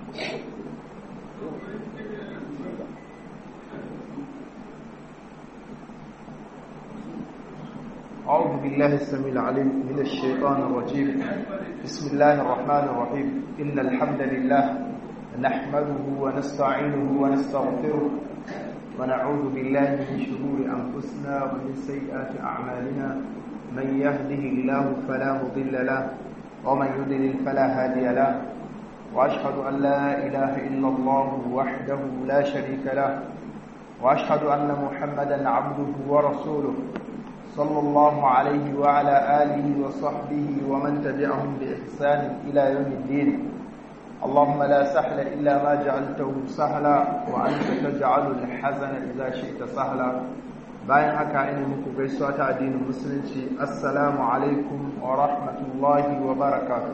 أعوذ بالله السميع العليم من الشيطان الرجيم بسم الله الرحمن الرحيم إن الحمد لله نحمده ونستعينه ونستغفره ونعوذ بالله من شرور أنفسنا ومن سيئات أعمالنا من يهده الله فلا مضل له ومن يضلل فلا هادي له وأشهد أن لا إله إلا الله وحده لا شريك له وأشهد أن محمدا عبده ورسوله صلى الله عليه وعلى آله وصحبه ومن تبعهم بإحسان إلى يوم الدين اللهم لا سهل إلا ما جعلته سهلا وأنت تجعل الحزن إذا شئت سهلا bayan haka ina muku gaisuwa ta addinin musulunci assalamu alaikum wa rahmatullahi wa barakatuh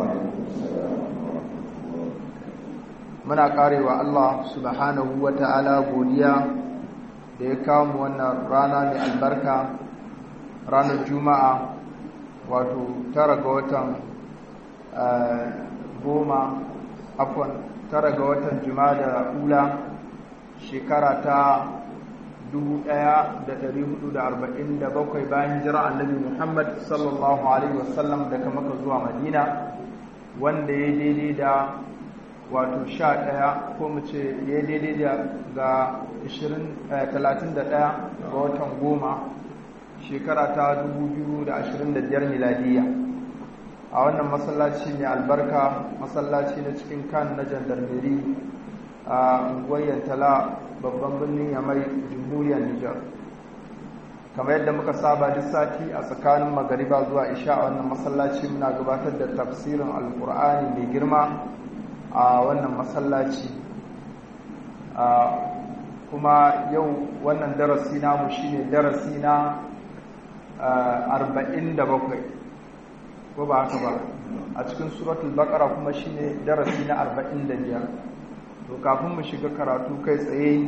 muna karewa Allah subhanahu wa ta'ala godiya da ya kawo mu wannan rana mai albarka ranar juma'a wato tara ga watan goma afon tara ga watan juma'a da ula shekara ta 1447 bayan jira annabi muhammad sallallahu alaihi wasallam daga maka zuwa madina wanda ya daidai da wato 11 ko mu ce ya daidai da ga 31 ga watan goma shekara ta 2025 miladiya a wannan masallaci mai albarka masallaci na cikin kan na jandarmeri a unguwar tala babban birnin yamai jamhuriyar nijar kamar yadda muka saba duk sati a tsakanin magariba zuwa isha a wannan masallaci muna gabatar da tafsirin alkur'ani mai girma a wannan masallaci kuma yau wannan darasi namu shine darasi na arba'in da bakwai ko ba haka ba a cikin suratul baqara kuma shine darasi na arba'in da biyar to kafin mu shiga karatu kai tsaye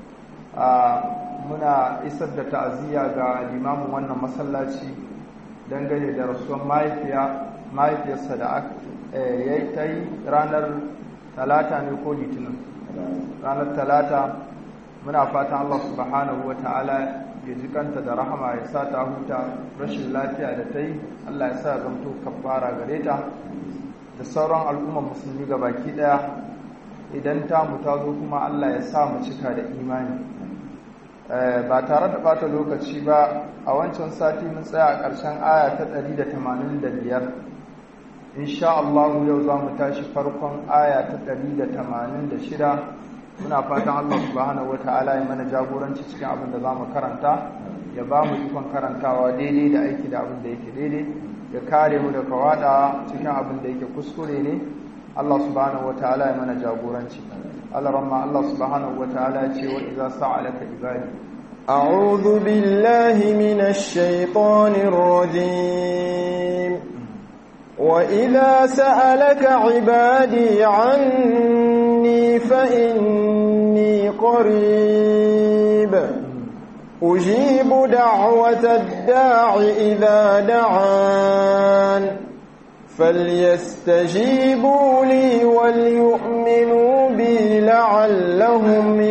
muna isar da ta'aziyya ga limamin wannan masallaci dangane da rasuwar mahaifiya mahaifiyarsa da ya yi ta yi ranar talata ne ko litinin ranar talata muna fatan allah subhanahu wa ta'ala ya ji kanta da rahama ya sa ta huta rashin lafiya da ta yi Allah ya sa zamto kafara gare ta da sauran al'ummar musulmi ga baki daya idan ta mu ta zo kuma Allah ya sa mu cika da imani ba tare da bata lokaci ba a wancan sati mun tsaya a ƙarshen aya ta 185 insha Allah yau za mu tashi farkon aya ta 186 muna fatan Allah subhanahu wata'ala ya mana jagoranci cikin abin da za mu karanta ya ba mu ikon karantawa daidai da aiki da abin da yake daidai ya kare mu da kawada cikin abin da yake kuskure ne Allah subhanahu wata'ala ya mana jagoranci Allah ramma Allah subhanahu wata'ala ya ce wa idza sa'alaka ibadi أعوذ بالله من الشيطان الرجيم وإذا سألك عبادي عني فإني قريب أجيب دعوة الداع إذا دعان فليستجيبوا لي وليؤمنوا بي لعلهم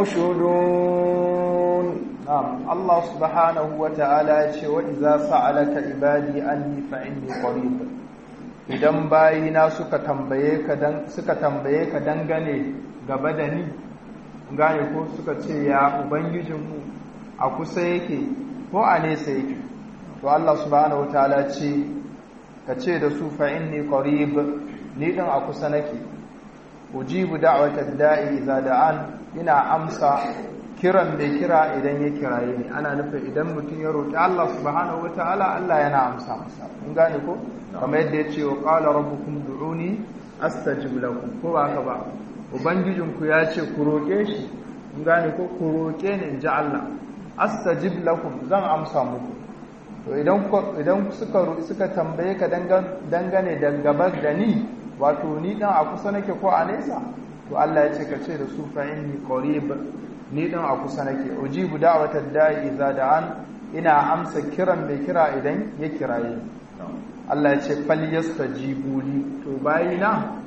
يرشدون نعم الله سبحانه وتعالى وإذا سألك عبادي عني فإني قريب idan bayina suka tambaye ka dan suka tambaye ka dangane gaba da ni gane ko suka ce ya ubangijinmu a kusa yake ko a nesa yake to Allah subhanahu wataala ce ka ce da su fa inni qarib ni din a kusa nake ujibu da'watad da'i idza da'an ina amsa kiran mai kira idan ya kiraye ni ana nufin idan mutum ya roƙi Allah subhanahu wataala Allah yana amsa masa kun gane ko kamar yadda ya ce wa qala rabbukum du'uni astajib lakum ko ba haka ba ubangijinku ya ce ku roƙe shi kun gane ko ku roƙe ni in ji Allah astajib lakum zan amsa muku to idan idan suka suka tambaye ka dangane da gaba da ni wato ni dan a kusa nake ko a nesa to Allah ya ce ka ce da su fa inni qarib ni dan a kusa nake ujibu da'watad da'i idza da'an ina amsa kiran mai kira idan ya kiraye Allah ya ce falyastajibu li to bayina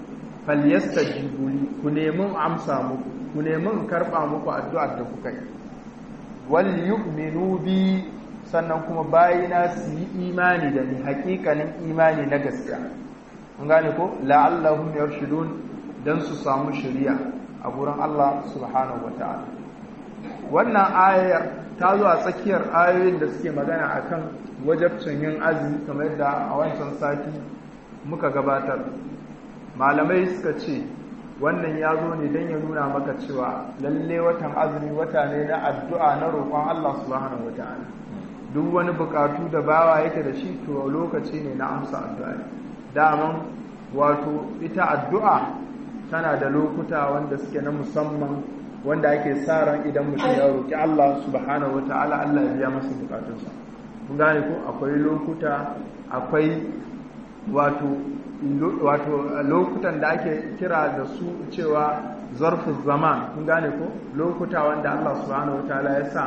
falyastajibu li ku nemi amsa muku ku nemi in karba muku addu'ar da kuka yi wal yu'minu bi sannan kuma bayina su yi imani da ni hakikanin imani na gaskiya an gane ko la'allahum yarshudun dan su samu shari'a a gurin Allah subhanahu wataala wannan ayar ta zo a tsakiyar ayoyin da suke magana akan wajabcin yin azumi kamar yadda a wancan sati muka gabatar malamai suka ce wannan ya zo ne don ya nuna maka cewa lalle watan azumi wata ne na addu'a na roƙon Allah subhanahu wataala duk wani bukatu da bawa yake da shi to lokaci ne na amsa addu'a daman wato ita addu'a tana da lokuta wanda suke na musamman wanda ake sa ran idan mutum ya roƙi Allah subhanahu wataala Allah ya biya masa bukatunsa kun gane ko akwai lokuta akwai wato wato lokutan da ake kira da su cewa zarfin zaman kun gane ko lokuta wanda Allah subhanahu wataala ya sa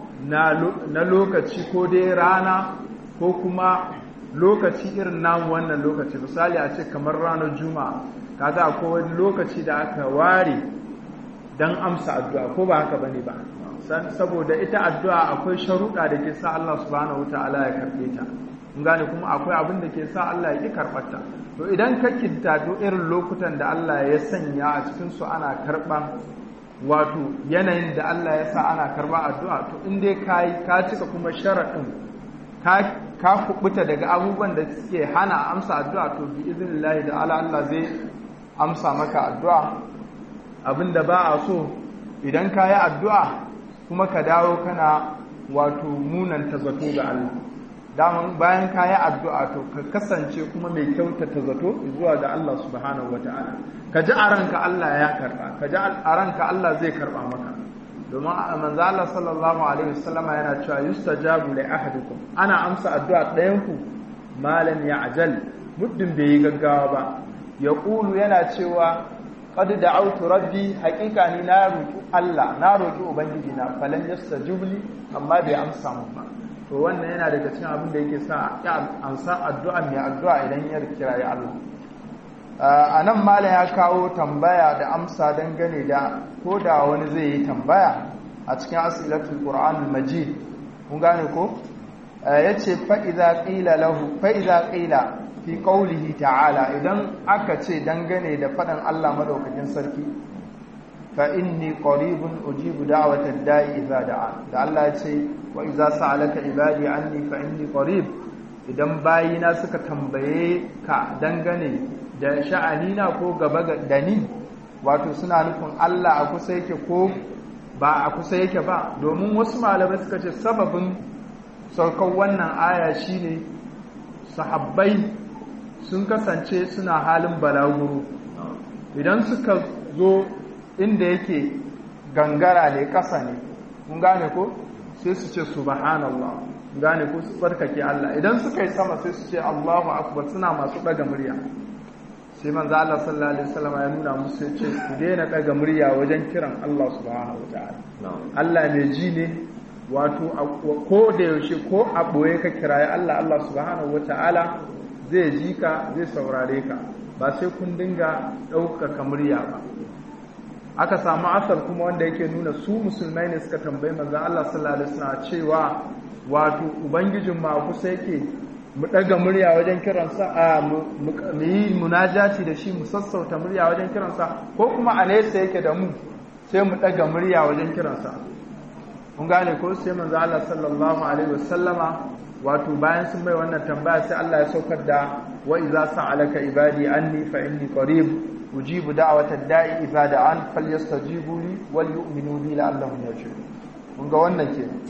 na lokaci ko dai rana ko kuma lokaci irin namu wannan lokaci misali a ce kamar ranar juma'a kaga akwai wani lokaci da aka ware don amsa addu'a ko ba haka bane ba saboda ita addu'a akwai sharuɗa da ke sa Allah subhanahu wataala ya karɓe ta kun gane kuma akwai abin da ke sa Allah ya ƙi karɓarta to idan ka kintato irin lokutan da Allah ya sanya a cikin su ana karɓan wato yanayin da Allah ya sa ana karɓa addu'a to in dai ka yi ka cika kuma sharaɗin ka ka kubuta daga abubuwan da suke hana amsa addu'a to bi iznillahi da Allah Allah zai amsa maka addu'a abinda ba a so idan ka yi addu'a kuma ka dawo kana wato munanta zato ga Allah daman bayan ka yi addu'a to ka kasance kuma mai kyautata zato zuwa ga Allah subhanahu wata'ala ka ji a ranka Allah ya karɓa ka ji a ranka Allah zai karɓa maka domin manzo Allah sallallahu alaihi wasallam yana cewa yustajabu li ahadikum ana amsa addu'a ɗayan ku malam ya ajal muddin bai yi gaggawa ba yaqulu yana cewa qad da'awtu rabbi haqiqa ni na roki Allah na roki ubangiji na falan yastajib li amma bai amsa mun ba to wannan yana daga cikin abin da yake sa ya amsa addu'a mai addu'a idan ya kira ya Allah a nan malam ya kawo tambaya da amsa dangane da ko da wani zai yi tambaya a cikin asilatul qur'an majid kun gane ko yace fa idza qila lahu fa idza qila fi qawlihi ta'ala idan aka ce dangane da fadan Allah madaukakin sarki fa inni qaribun ujibu da'watad da'i idza da'a da Allah ya ce wa idza sa'alaka ibadi anni fa inni qarib idan bayina suka tambaye ka dangane da sha'anina ko gaba da ni wato suna nufin Allah a kusa yake ko ba a kusa yake ba domin wasu malamai suka ce sababin saukar wannan aya shine sahabbai sun kasance suna halin balaguro idan suka zo inda yake gangara ne ƙasa ne kun gane ko sai su ce subhanallah gane ko su tsarkake Allah idan suka yi sama sai su ce Allahu akbar suna masu daga murya sai manzo Allah sallallahu alaihi wasallam ya nuna musu ya ce ku daina daga murya wajen kiran Allah subhanahu wataala Allah mai ji ne wato ko da yaushe ko a boye ka kiraye Allah Allah subhanahu wataala zai ji ka zai saurare ka ba sai kun dinga ɗaukaka murya ba aka samu asar kuma wanda yake nuna su musulmai ne suka tambayi manzon Allah sallallahu alaihi wasallam cewa wato ubangijin ma kusa yake mu daga murya wajen kiransa a mu yi munajati da shi mu sassauta murya wajen kiransa ko kuma a nesa yake da mu sai mu daga murya wajen kiransa kun gane ko sai manzo Allah sallallahu alaihi wasallama wato bayan sun mai wannan tambaya sai Allah ya saukar da wa idza sa'alaka ibadi anni fa inni qarib ujibu da'wata da'i idza da'an falyastajibu li wal yu'minu bi la'allahum yarshudun kun ga wannan kenan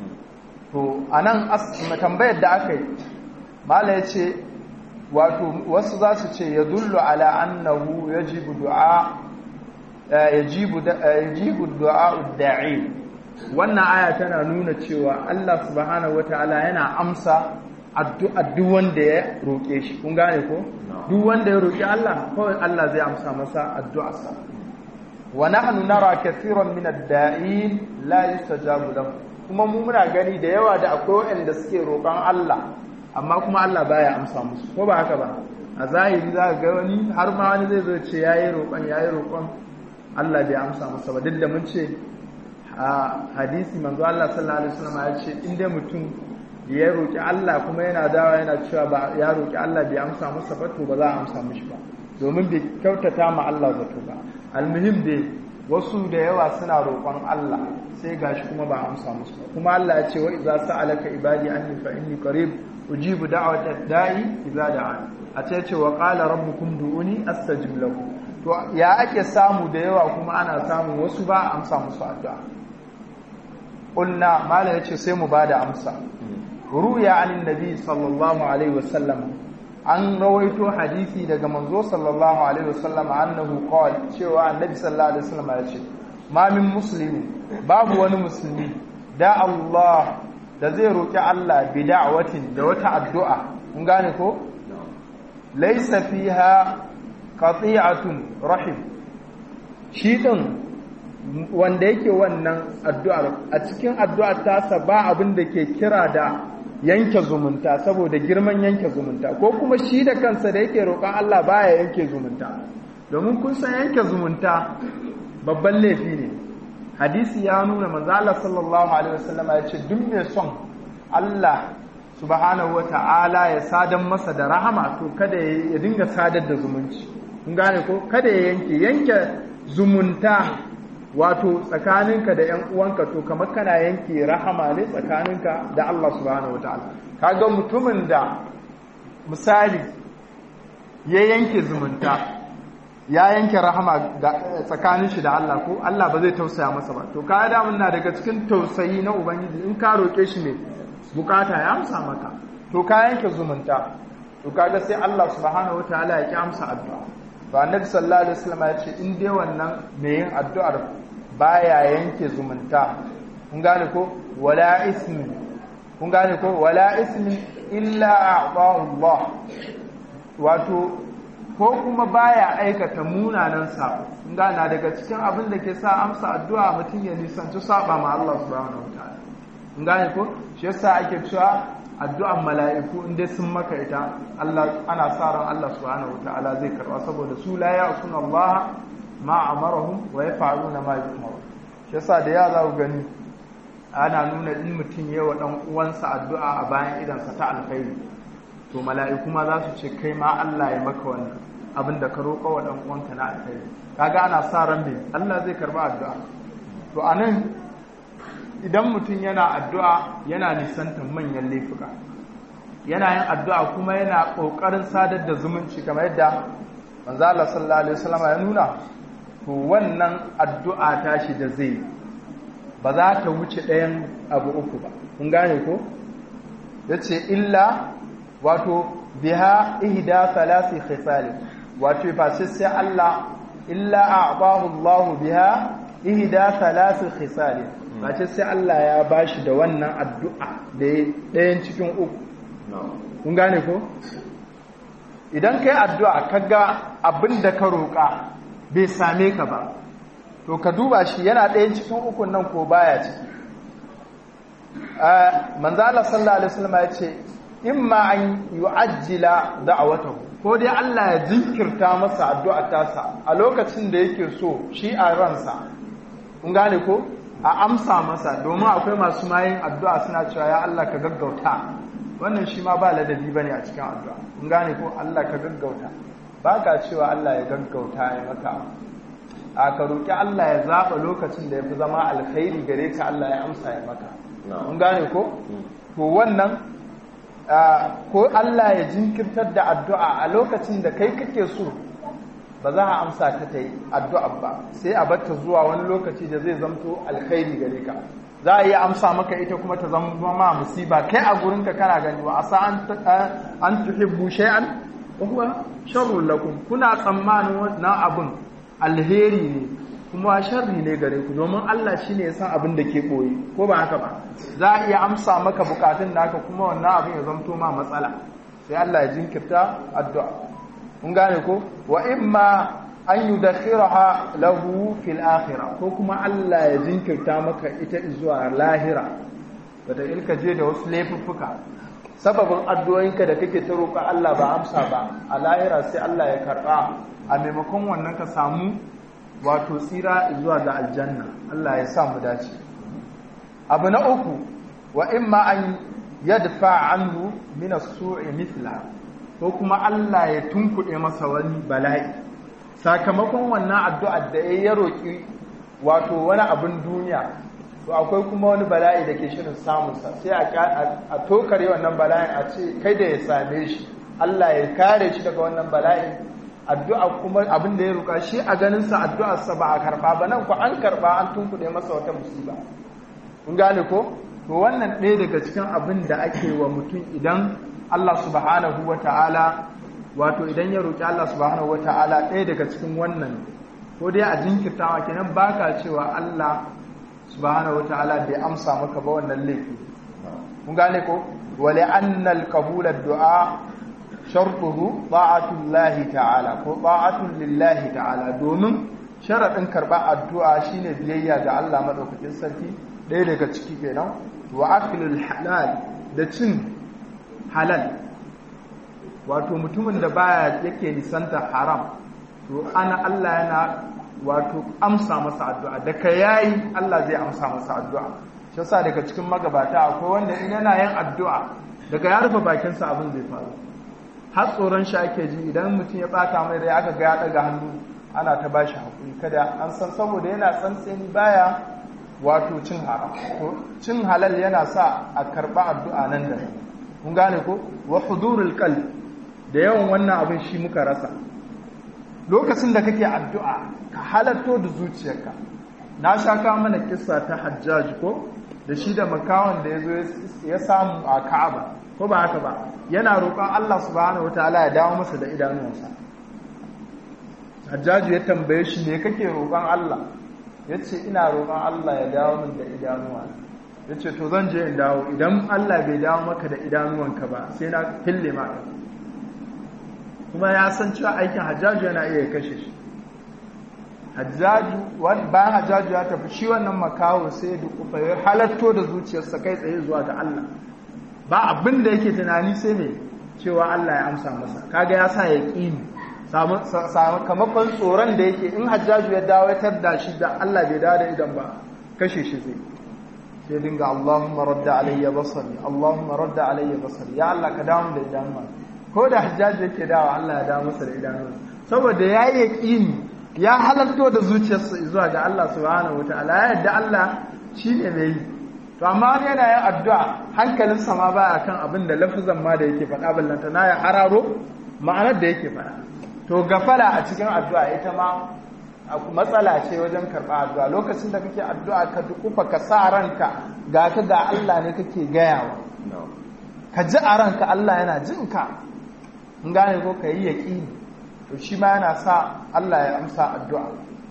to anan tambayar da aka yi mala yace wato wasu za su ce yadullu ala annahu yajibu du'a yajibu yajibu du'a da'i wannan aya tana nuna cewa Allah subhanahu wataala yana amsa addu'a duk wanda ya roke shi kun gane ko duk wanda ya roki Allah kawai Allah zai amsa masa addu'arsa wa nahnu nara kathiran min ad-da'in la yustajabu lahu kuma mu muna gani da yawa da akwai wanda suke roƙon Allah amma kuma Allah baya amsa musu ko ba haka ba a zahiri za ga wani har ma wani zai zo ce yayi roƙon yayi roƙon Allah bai amsa masa ba duk da mun ce a hadisi manzo Allah sallallahu alaihi wasallam ya ce in dai mutum ya roƙi Allah kuma yana dawa yana cewa ba ya roƙi Allah bai amsa masa ba to ba za a amsa mishi ba domin bai kyautata ma Allah zato ba almuhim dai wasu da yawa suna roƙon Allah sai gashi kuma ba amsa musu ba kuma Allah ya ce wa idza sa'alaka ibadi anni fa inni qarib ujibu da'wata da'i idza da'an a ce ce wa qala rabbukum du'uni astajib lakum to ya ake samu da yawa kuma ana samun wasu ba amsa musu addu'a qulna mala yace sai mu bada amsa ruya anin nabi sallallahu alaihi wasallam an rawaito hadisi daga manzo sallallahu alaihi wasallam annahu qala cewa annabi sallallahu alaihi wasallam ya ce ma min muslimi babu wani musulmi da Allah da zai roki Allah bi da'watin da wata addu'a kun gane ko laysa fiha qati'atun rahim shi din wanda yake wannan addu'ar a cikin addu'ar tasa ba abin da ke kira da yanke zumunta saboda girman yanke zumunta ko kuma shi da kansa da yake roƙon Allah baya yanke zumunta domin kun san yanke zumunta babban laifi ne hadisi ya nuna manzo Allah sallallahu alaihi wasallam ya ce duk mai son Allah subhanahu wata'ala ya sadan masa da rahama to kada ya dinga sadar da zumunci kun gane ko kada ya yanke yanke zumunta wato tsakaninka da 'yan uwanka to kamar kana yanke rahama ne tsakaninka da Allah subhanahu wataala kaga mutumin da misali ya yanke zumunta ya yanke rahama tsakanin shi da Allah ko Allah ba zai tausaya masa ba to ka da na daga cikin tausayi na ubangiji in ka roke shi ne bukata ya amsa maka to ka yanke zumunta to kaga sai Allah subhanahu wataala ya ki amsa addu'a to annabi sallallahu alaihi wasallam ya ce in dai wannan mai yin addu'ar baya yanke zumunta kun gane ko wala ismi kun gane ko wala ismi illa a'tahu Allah wato ko kuma baya aikata munanan sabo kun gane daga cikin abin da ke sa amsa addu'a mutum ya nisanci saba ma Allah subhanahu wataala kun gane ko shi yasa ake cewa addu'an mala'iku inda sun maka ita Allah ana sa ran Allah subhanahu wataala zai karba saboda su la ya'suna Allah ma amarahum wa yaf'aluna ma yu'maru shi yasa da ya za ku gani ana nuna in mutum yayi wa dan uwansa addu'a a bayan idan sa ta alkhairi to mala'iku ma za su ce kai ma Allah ya maka wannan abin da ka roƙa wa dan uwanka na alkhairi kaga ana sa ran me Allah zai karba addu'a to anan idan mutum yana addu'a yana nisantar manyan laifuka yana yin addu'a kuma yana ƙoƙarin sadar da zumunci kamar yadda manzo Allah sallallahu alaihi wasallam ya nuna to wannan addu'a tashi da zai ba za ta wuce ɗayan abu uku ba kun gane ko yace illa wato biha ihda thalathi khisal wato fa sai Allah illa a'tahu Allah biha ihda thalathi khisal mace sai Allah ya bashi da wannan addu'a da ɗayan cikin uku kun gane ko idan kai addu'a kaga abin da ka roƙa bai same ka ba to ka duba shi yana ɗayan cikin ukun nan ko baya ciki manzo Allah sallallahu alaihi wasallam ya ce imma an yu'ajjila da'awatahu ko dai Allah ya jinkirta masa addu'a tasa a lokacin da yake so shi a ransa kun gane ko a amsa masa domin akwai masu mayin addu'a suna cewa ya Allah ka gaggauta wannan shi ma ba ladabi bane a cikin addu'a kun gane ko Allah ka gaggauta ba ka cewa Allah ya gaggauta ya maka a ka roƙi Allah ya zaɓa lokacin da ya fi zama alkhairi gare ka Allah ya amsa ya maka kun gane ko to wannan ko Allah ya jinkirtar da addu'a a lokacin da kai kake so ba za a amsa ta ta yi addu'a ba sai a batta zuwa wani lokaci da zai zamto alkhairi gare ka za a yi amsa maka ita kuma ta zama ma musiba kai a gurinka kana gani wa asa an tuhibbu shay'an wa huwa sharrun lakum kuna tsammanin wannan abun alheri ne kuma sharri ne gare ku domin Allah shine ya san abin da ke boye ko ba haka ba za a iya amsa maka bukatun naka kuma wannan abin ya zamto ma matsala sai Allah ya jinkirta addu'a kun gane ko wa imma an yudakhiraha lahu fil akhirah ko kuma Allah ya jinkirta maka ita zuwa lahira wata ilka je da wasu laifuffuka sababin addu'o'inka da kake ta roƙa Allah ba amsa ba a lahira sai Allah ya karɓa a maimakon wannan ka samu wato tsira zuwa ga aljanna Allah ya sa mu dace abu na uku wa imma an yadfa anhu min as-su'i mithla ko kuma Allah ya tunkuɗe masa wani bala'i sakamakon wannan addu'ar da ya roƙi wato wani abin duniya to akwai kuma wani bala'i da ke shirin samunsa sai a tokare wannan bala'in a ce kai da ya same shi Allah ya kare shi daga wannan bala'in addu'a kuma abin da ya roƙa shi a ganinsa addu'arsa ba a karɓa ba nan ku an karɓa an tunkuɗe masa wata musiba kun gane ko to wannan ɗaya daga cikin abin da ake wa mutum idan Allah subhanahu wa ta'ala wato idan ya roƙi Allah subhanahu wa ta'ala ɗaya daga cikin wannan ko dai a jinkirtawa kenan baka cewa Allah subhanahu wa ta'ala bai amsa maka ba wannan laifi kun gane ko wale annal qabul ad-du'a shartuhu ta'atullahi ta'ala ko ta'atun lillahi ta'ala domin sharadin karba addu'a shine biyayya ga Allah madaukakin sarki ɗaya daga ciki kenan wa aklul halal da cin halal wato mutumin da baya yake nisanta haram to ana Allah yana wato amsa masa addu'a da ka yayi Allah zai amsa masa addu'a shi yasa daga cikin magabata akwai wanda in yana yin addu'a daga ya rufe bakin sa abin zai faru har tsoron shi ake ji idan mutum ya bata mai rai aka ga ya daga hannu ana ta bashi hakuri kada an san saboda yana tsantseni baya wato cin haram to cin halal yana sa a karba addu'a nan da kun gane ko wa hudurul qalb da yawan wannan abin shi muka rasa lokacin da kake addu'a ka halatto da zuciyarka na sha kawo mana kissa ta hajjaj ko da shi da makawan da ya zo ya samu a ka'aba ko ba haka ba yana roƙon Allah subhanahu wataala ya dawo masa da idanuwansa hajjaju ya tambaye shi me kake roƙon Allah ya ce ina roƙon Allah ya dawo min da idanuwa ya ce to zan je in dawo idan Allah bai dawo maka da idanuwanka ba sai na fille maka kuma ya san cewa aikin hajjaju yana iya kashe shi hajjaju bayan hajjaju ya tafi shi wannan makawo sai da kufa ya halatto da zuciyarsa kai tsaye zuwa ga Allah ba abin da yake tunani sai ne cewa Allah ya amsa masa kaga ya sa ya ƙini sakamakon tsoron da yake in hajjaju ya dawo ya tarda shi da Allah bai dawo da idan ba kashe shi zai sai dinga Allahumma radda alayya basari Allahumma radda alayya basari ya Allah ka dawo da idanuwa ko da hajjaju yake dawo Allah ya dawo masa da idanuwa saboda ya yi yaƙini ya halarto da zuciyarsa zuwa ga Allah subhanahu wataala ya yadda Allah shine mai yi to amma wani yana yin addu'a hankalinsa ma baya kan abin da lafazan ma da yake faɗa ballanta na ya hararo ma'anar da yake faɗa to gafala a cikin addu'a ita ma matsala ce wajen karɓa addu'a lokacin da kake addu'a ka dukufa ka sa ranka ga ka ga Allah ne kake gayawa ka ji a ranka Allah yana jin ka in gane ko ka yi yaƙini to shi ma yana sa Allah ya amsa addu'a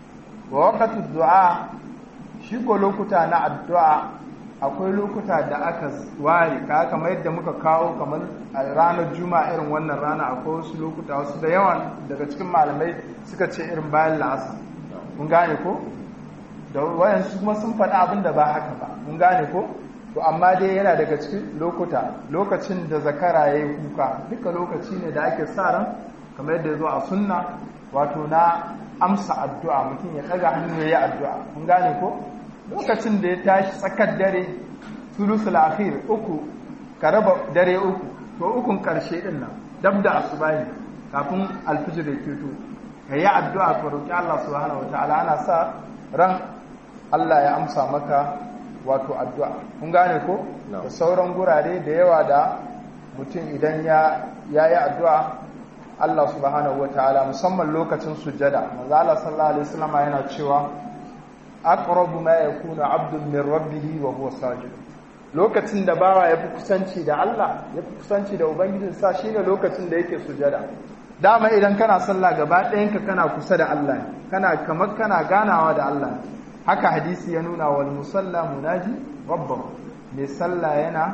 wa waqtu du'a shi ko lokuta na addu'a akwai lokuta da aka ware ka kamar yadda muka kawo kamar a ranar juma'a irin wannan rana akwai wasu lokuta wasu da yawan daga cikin malamai suka ce irin bayan la'asa mun gane ko da wayansu kuma sun faɗi abin da ba haka ba mun gane ko to amma dai yana daga cikin lokuta lokacin da zakara ya yi kuka duka lokaci ne da ake sa ran kamar yadda ya zo a sunna wato na amsa addu'a mutum ya ɗaga hannu ya yi addu'a mun gane ko lokacin da ya tashi tsakar dare sulusul akhir uku ka raba dare uku to ukun karshe din nan dab da asubahi kafin alfijir ya keto ka yi addu'a ka roki Allah subhanahu wataala ana sa ran Allah ya amsa maka wato addu'a kun gane ko da sauran gurare da yawa da mutum idan ya yi addu'a Allah subhanahu wataala musamman lokacin sujjada manzo Allah sallallahu alaihi wasallam yana cewa aqrabu ma yakunu abdun min rabbih wa huwa sajid lokacin da bawa yafi kusanci da Allah yafi kusanci da ubangijin sa shine lokacin da yake sujada dama idan kana sallah gaba ɗayan ka kana kusa da Allah kana kamar kana ganawa da Allah haka hadisi ya nuna wal musalla munaji rabbahu mai sallah yana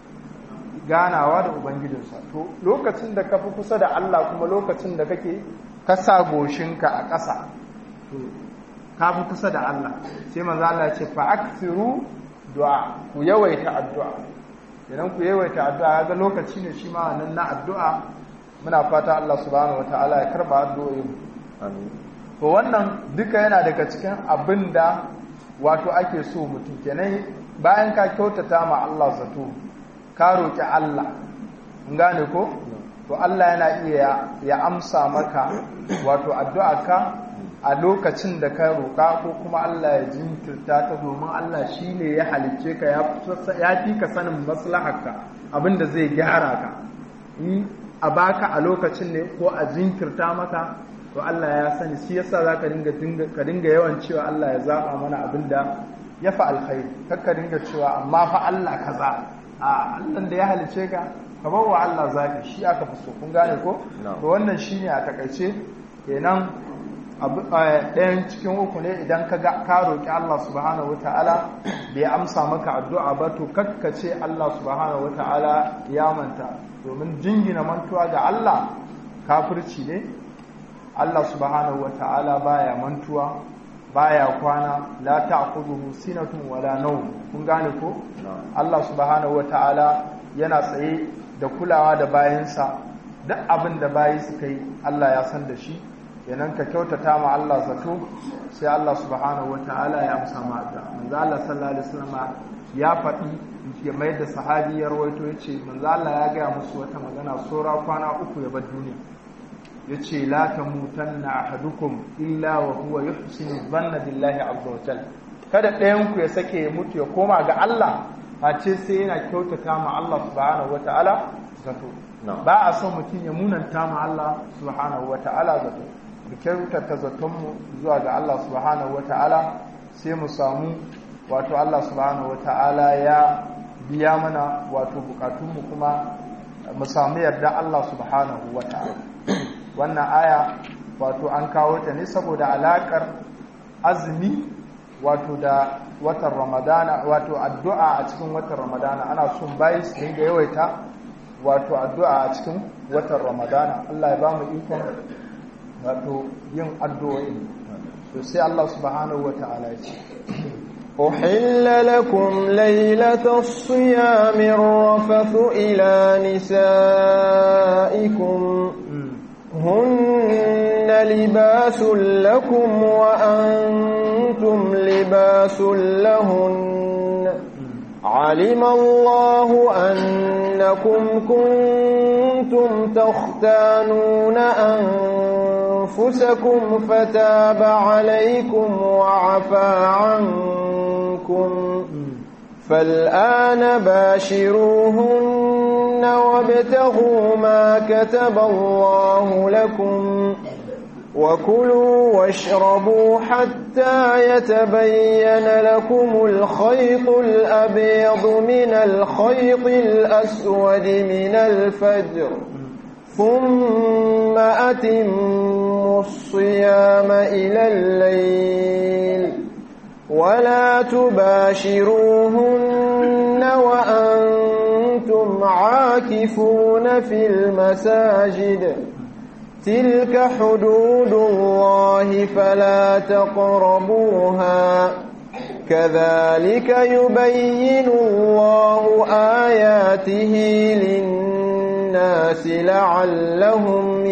ganawa da ubangijinsa to lokacin da ka fi kusa da Allah kuma lokacin da kake kasa goshinka a ƙasa to ka fi kusa da Allah sai manzo Allah ce fa akthiru du'a ku yawaita addu'a idan ku yawaita addu'a ga lokaci ne shi ma nan na addu'a muna fata Allah subhanahu wataala ya karba addu'o'in amin to wannan duka yana daga cikin abin da wato ake so mutum kenan bayan ka kyautata ma Allah zato ka roki Allah in gane ko to Allah yana iya ya amsa maka wato addu'arka a lokacin da ka roƙa ko kuma Allah ya jinkirta ta domin Allah shi ne ya halicce ka ya fi ka sanin maslaharka abinda zai gyara ka in a baka a lokacin ne ko a jinkirta maka to Allah ya sani shi yasa za ka dinga ka dinga yawan cewa Allah ya zaba mana abinda ya fa alkhairi kar ka dinga cewa amma fa Allah kaza a Allah da ya halicce ka ka bar wa Allah zaki shi aka fi so kun gane ko to wannan shine a takaice kenan ɗayan cikin uku ne idan ka ka roƙi Allah subhanahu wata'ala bai amsa maka addu'a ba to kakkace Allah subhanahu wata'ala ya manta domin jingina mantuwa ga Allah kafirci ne Allah subhanahu wata'ala baya mantuwa baya kwana la ta'khudhuhu sinatun wala nawm kun gane ko Allah subhanahu wata'ala yana tsaye da kulawa da bayansa duk abin da bayi suka yi Allah ya san da shi yanan ka kyautata ma Allah zato sai Allah subhanahu ta'ala ya amsa ma addu'a manzo Allah sallallahu alaihi wasallam ya faɗi ya mai da sahabi ya rawaito yace manzo Allah ya gaya musu wata magana sora kwana uku ya bar duniya yace la tamutanna ahadukum illa wa huwa yuhsinu dhanna billahi azza wa jalla kada ɗayan ku ya sake ya mutu ya koma ga Allah face sai yana kyautata ma Allah subhanahu ta'ala zato ba a son mutum ya munanta ma Allah subhanahu ta'ala zato mu kyautata zatonmu zuwa ga Allah subhanahu wata'ala sai mu samu wato Allah subhanahu wata'ala ya biya mana wato bukatunmu kuma mu samu yarda Allah subhanahu wata'ala wannan aya wato an kawo ta ne saboda alakar azumi wato da watan ramadana wato addu'a a cikin watan ramadana ana son bayi su dinga yawaita wato addu'a a cikin watan ramadana Allah ya ba mu ikon wato yin addu'o'i to sai Allah subhanahu wata'ala ya ce أحل لكم ليلة الصيام الرفث إلى نسائكم هن لباس لكم وأنتم لباس لهن علم الله أنكم كنتم تختانون أنفسكم فتاب عليكم وعفى عنكم فالآن باشروهن وابتغوا ما كتب الله لكم وكلوا واشربوا حتى يتبين لكم الخيط الأبيض من الخيط الأسود من الفجر ثم أتموا الصيام إلى الليل ولا تباشروهن وأنتم عاكفون في المساجد تلك حدود الله فلا تقربوها كذلك يبين الله آياته للناس لعلهم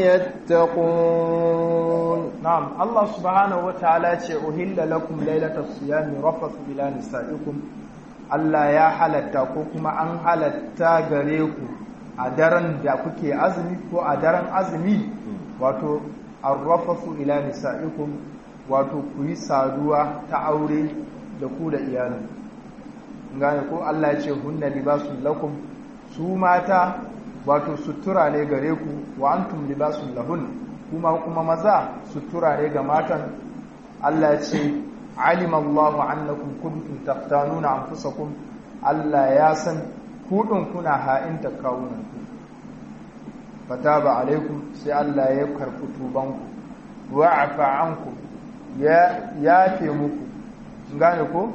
يتقون نعم الله سبحانه وتعالى أهل لكم ليلة الصيام رفث إلى نسائكم Allah ya halatta ko kuma an halatta gare ku a daren da kuke azumi ko a daren azumi wato arrafasu ila nisa'ikum wato ku yi saduwa ta aure da ku da iyalin gane ko Allah ya ce hunna libasun lakum su mata wato sutura ne gare ku wa antum libasun lahun kuma kuma maza sutura ne ga matan Allah ya ce alima Allah annakum kuntum taftanuna anfusakum Allah ya san kudin kuna ha'inta kawunan ku fataba alaikum sai Allah ya karɓi tubanku wa afa anku ya yafe muku gane ko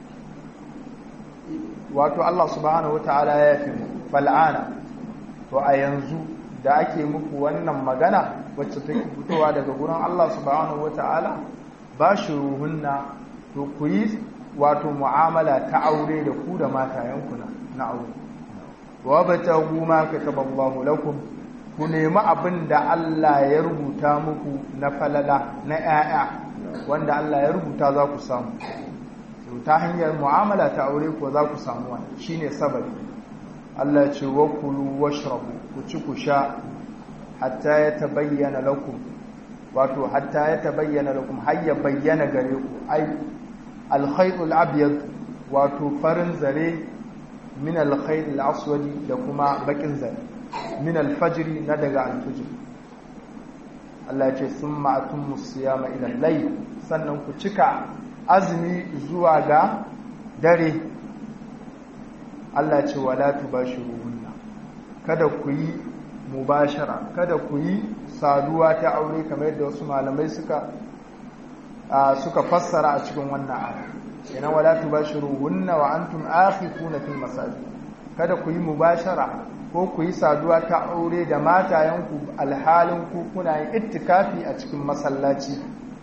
wato Allah subhanahu wataala ya yafe muku fal'ana to a yanzu da ake muku wannan magana wacce take fitowa daga gurin Allah subhanahu wataala ba shi ruhunna to ku yi wato mu'amala ta aure da ku da matayenku na aure wa batagu ma kataballahu lakum ku nemi abin da Allah ya rubuta muku na falala na 'ya'ya wanda Allah ya rubuta za ku samu ta hanyar mu'amala ta aure ko za ku samu wani shine sababi Allah ce wa kulu washrabu ku ci ku sha hatta ya tabayyana lakum wato hatta ya tabayyana lakum har ya bayyana gare ku ai al-khaytul abyad wato farin zare min al-khayl aswadi da kuma bakin zare min al-fajr na daga al-fajr Allah ya ce summa atummu siyama ila al-layl sannan ku cika azumi zuwa ga dare Allah ce wala tubashiruhunna kada ku yi mubashara kada ku yi saduwa ta aure kamar yadda wasu malamai suka suka fassara a cikin wannan aya kenan wala tubashiruhunna wa antum akhifuna fil masajid kada ku yi mubashara ko ku yi saduwa ta aure da matayenku alhalin ku kuna yin ittikafi a cikin masallaci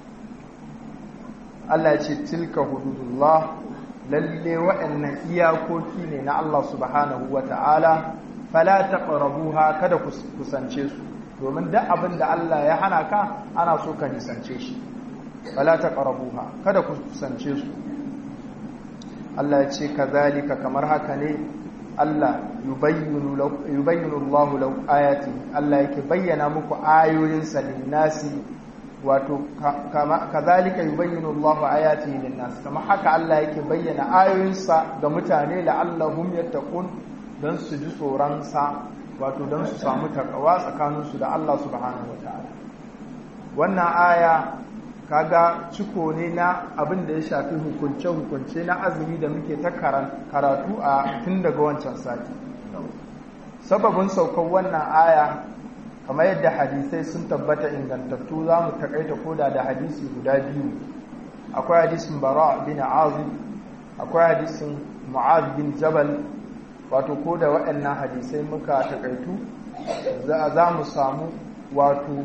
Allah ce tilka hududullah lalle waɗannan iyakoki ne na Allah subhanahu wa ta'ala fala taqrabuha kada ku kusance su domin duk abin da Allah ya hana ka ana so ka nisance shi fala taqrabuha kada ku kusance su Allah ya ce kazalika kamar haka ne Allah yubayyinu yubayyinu Allahu law ayati Allah yake bayyana muku ayoyinsa lin-nasi wato kazalika yubayyinu Allahu ayatihi lin-nas kama haka Allah yake bayyana ayoyinsa ga mutane la'allahum yattaqun dan su ji tsoron sa wato dan su samu takawa tsakanin su da Allah subhanahu wataala wannan aya kaga ciko ne na abin da ya shafi hukunce hukunce na azumi da muke ta karatu a tun daga wancan sati sababin saukar wannan aya kamar yadda hadisai sun tabbata ingantattu za mu takaita koda da hadisi guda biyu akwai hadisin bara bin azim akwai hadisin mu'az bin jabal wato koda waɗannan hadisai muka takaitu za mu samu wato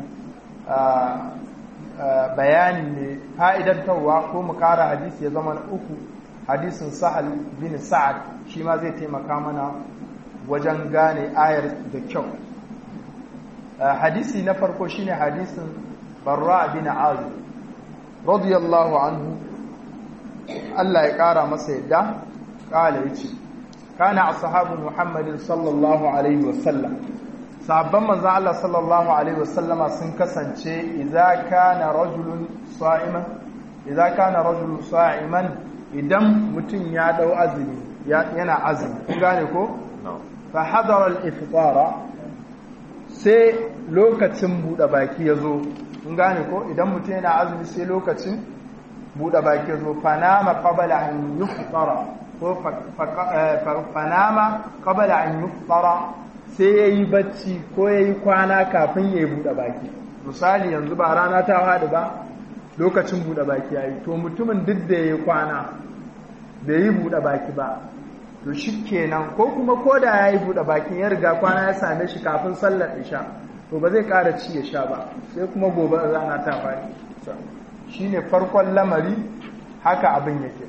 bayani ne fa'idantarwa ko mu kara hadisi ya zama na uku hadisin sahal bin sa'ad shi ma zai taimaka mana wajen gane ayar da kyau hadisi na farko shine hadisin barra bin azib radiyallahu anhu Allah ya kara masa yadda kala yace kana ashabu muhammadin sallallahu alaihi wasallam sahabban manzo Allah sallallahu alaihi wasallama sun kasance idza kana rajulun sa'iman idza kana rajulun sa'iman idan mutum ya dau azumi yana azumi kun gane ko fa hadara al-iftara sai lokacin buɗe baki ya zo in gane ko idan mutum yana azumi sai lokacin buɗe baki ya zo fanama qabala an yuftara ko fanama qabala an yuftara sai yayi bacci ko yayi kwana kafin yayi buɗe baki misali yanzu ba rana ta haɗu ba lokacin buɗe baki yayi to mutumin duk da yayi kwana bai yi buɗe baki ba to shi kenan ko kuma ko da ya yi buɗe bakin ya riga kwana ya same shi kafin sallar isha to ba zai ƙara ci ya sha ba sai kuma gobe rana ta fari shi ne farkon lamari haka abin yake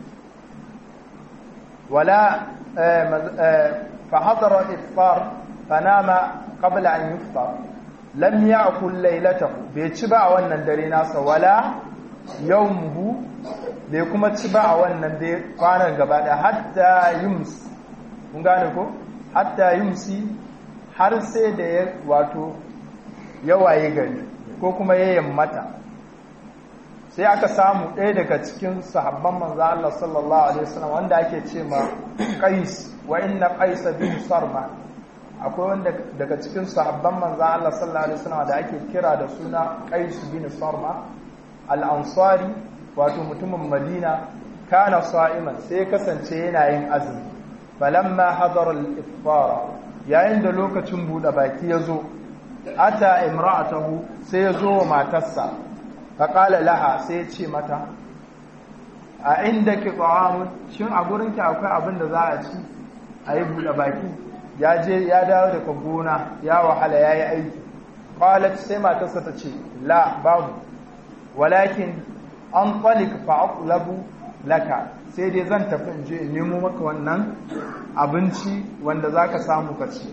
wala fa hadara iftar fa nama qabla an yuftar lam ya'kul laylatahu bai ci ba a wannan dare nasa wala yawmuhu bai kuma ci ba a wannan dai kwanan gaba da hatta yums kun gane ko hatta yumsi har sai da ya wato yawaye gari ko kuma ya yammata sai aka samu ɗaya daga cikin sahabban manzo Allah sallallahu alaihi wasallam wanda ake ce ma Qais wa inna Qais bin Sarma akwai wanda daga cikin sahabban manzo Allah sallallahu alaihi wasallam da ake kira da suna Qais bin Sarma al-Ansari wato mutumin Madina kana sa'iman sai kasance yana yin azumi falamma hadara al-iftar yayin da lokacin bude baki yazo ata imra'atahu sai yazo wa matarsa faqala laha sai ya ce mata a indaki ta'amun shin a gurinki akwai abin da za a ci a yi bude baki ya je ya dawo daga gona ya wahala yayi aiki qalat sai matarsa ta ce la babu walakin an talik fa'aqlabu laka sai dai zan tafi in je in nemo maka wannan abinci wanda zaka samu ka ci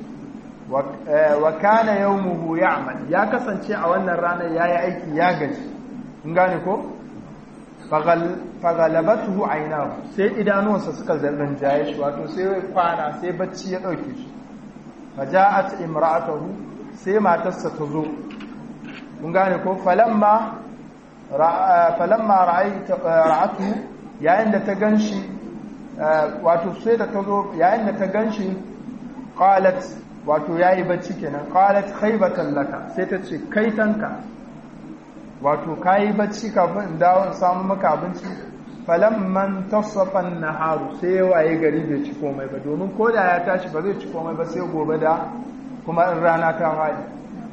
wa kana yawmuhu ya'mal ya kasance a wannan ranar yayi aiki ya gaji in gane ko faghalabatuhu aynahu sai idanuwansa suka zarrin jaye shi wato sai kwana sai bacci ya dauke shi faja'at imra'atuhu sai matarsa ta zo kun gane ko falamma falamma ra'atu yayin da ta ganshi wato sai da ta zo yayin da ta ganshi qalat wato yayi bacci kenan qalat khaybatan laka sai ta ce kaitanka wato kayi bacci kafin in dawo in samu maka abinci falamman tasafan naharu sai waye gari bai ci komai ba domin ko da ya tashi ba zai ci komai ba sai gobe da kuma in rana ta waye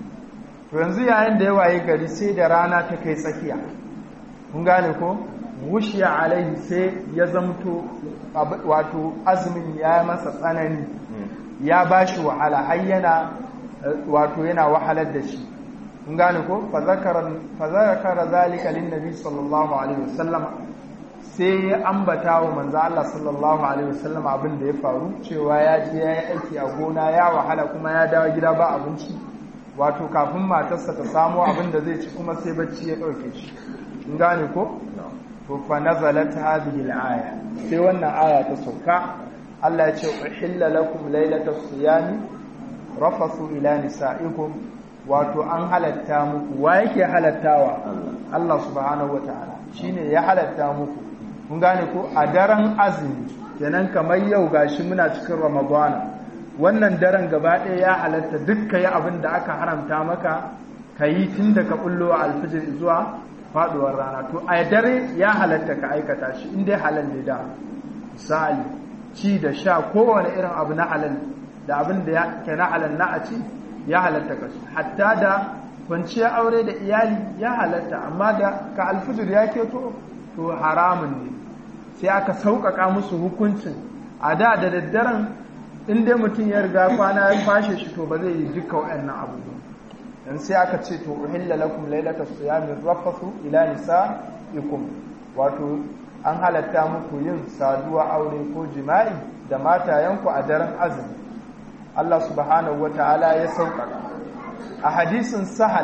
to yanzu yayin da ya waye gari sai da rana ta kai tsakiya kun gane ko wushiya alaihi sai ya zamto wato azumin ya masa tsanani ya bashi wahala har yana wato yana wahalar da shi kun gane ko fa zakara zalika lin nabi sallallahu alaihi wasallam sai ya ambata wa manzo Allah sallallahu alaihi wasallam abin da ya faru cewa ya je ya yi aiki a gona ya wahala kuma ya dawo gida ba abinci wato kafin matarsa ta samu abin da zai ci kuma sai bacci ya dauke shi kun gane ko to fa nazalat hadhihi al-aya sai wannan aya ta sauka Allah ya ce uhilla lakum laylatas siyami rafasu ila nisaikum wato an halatta muku wa yake halattawa Allah subhanahu wataala shine ya halatta muku kun gane ko a daren azumi kenan kamar yau gashi muna cikin ramadana wannan daren gaba ɗaya ya halatta duk yi abin da aka haramta maka ka yi tun da ka bullo a alfijir zuwa faduwar rana to a dare ya halatta ka aikata shi in dai halal ne da misali ci da sha kowane irin abu na halal da abin da ke na halal na a ci ya halatta ka shi hatta da kwanciyar aure da iyali ya halatta amma da ka alfijir ya keto to haramun ne sai aka sauƙaƙa musu hukuncin a da da daddaren in dai mutum ya riga kwana ya fashe shi to ba zai yi duka waɗannan abubuwan dan sai aka ce to uhilla lakum laylata siyami rafathu ila nisaikum wato an halatta muku yin saduwa aure ko jima'i da matayenku a daren azumi Allah subhanahu wata'ala ya sauƙaƙa a hadisin sahal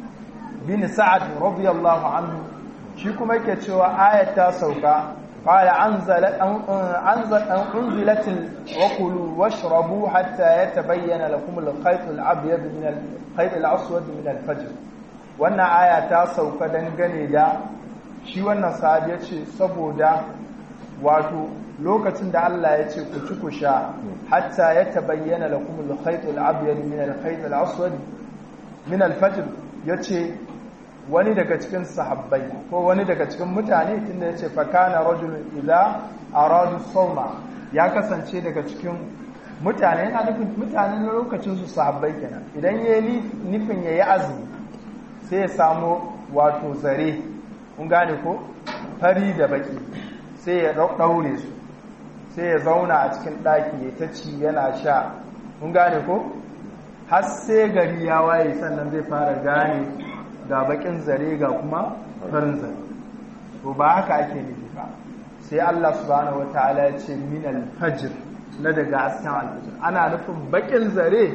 bin sa'ad radiyallahu anhu shi kuma yake cewa ayat ta sauka قال أنزل أنزل أنزلت وكلوا واشربوا حتى يتبين لكم الخيط الأبيض من الخيط الأسود من الفجر wannan aya ta sauka dangane da shi wannan sahabi ya ce saboda wato lokacin da Allah ya ce ku ci ku sha hatta ya tabayyana lakum al-khayt al-abyad min al-khayt al-aswad min al-fajr yace wani daga cikin sahabbai ko wani daga cikin mutane tunda ya ce fakana rajulun idza aradu sawma ya kasance daga cikin mutane yana nufin mutane na lokacin su sahabbai kenan idan yayi nufin yayi azumi sai ya samu wato zare kun gane ko fari da baki sai ya daure su sai ya zauna a cikin daki ya ta ci yana sha kun gane ko har sai gari ya waye sannan zai fara gane ga bakin zare ga kuma farin zare to ba haka ake nufi ba sai Allah subhanahu wataala ya ce min al-fajr na daga askan al-fajr ana nufin bakin zare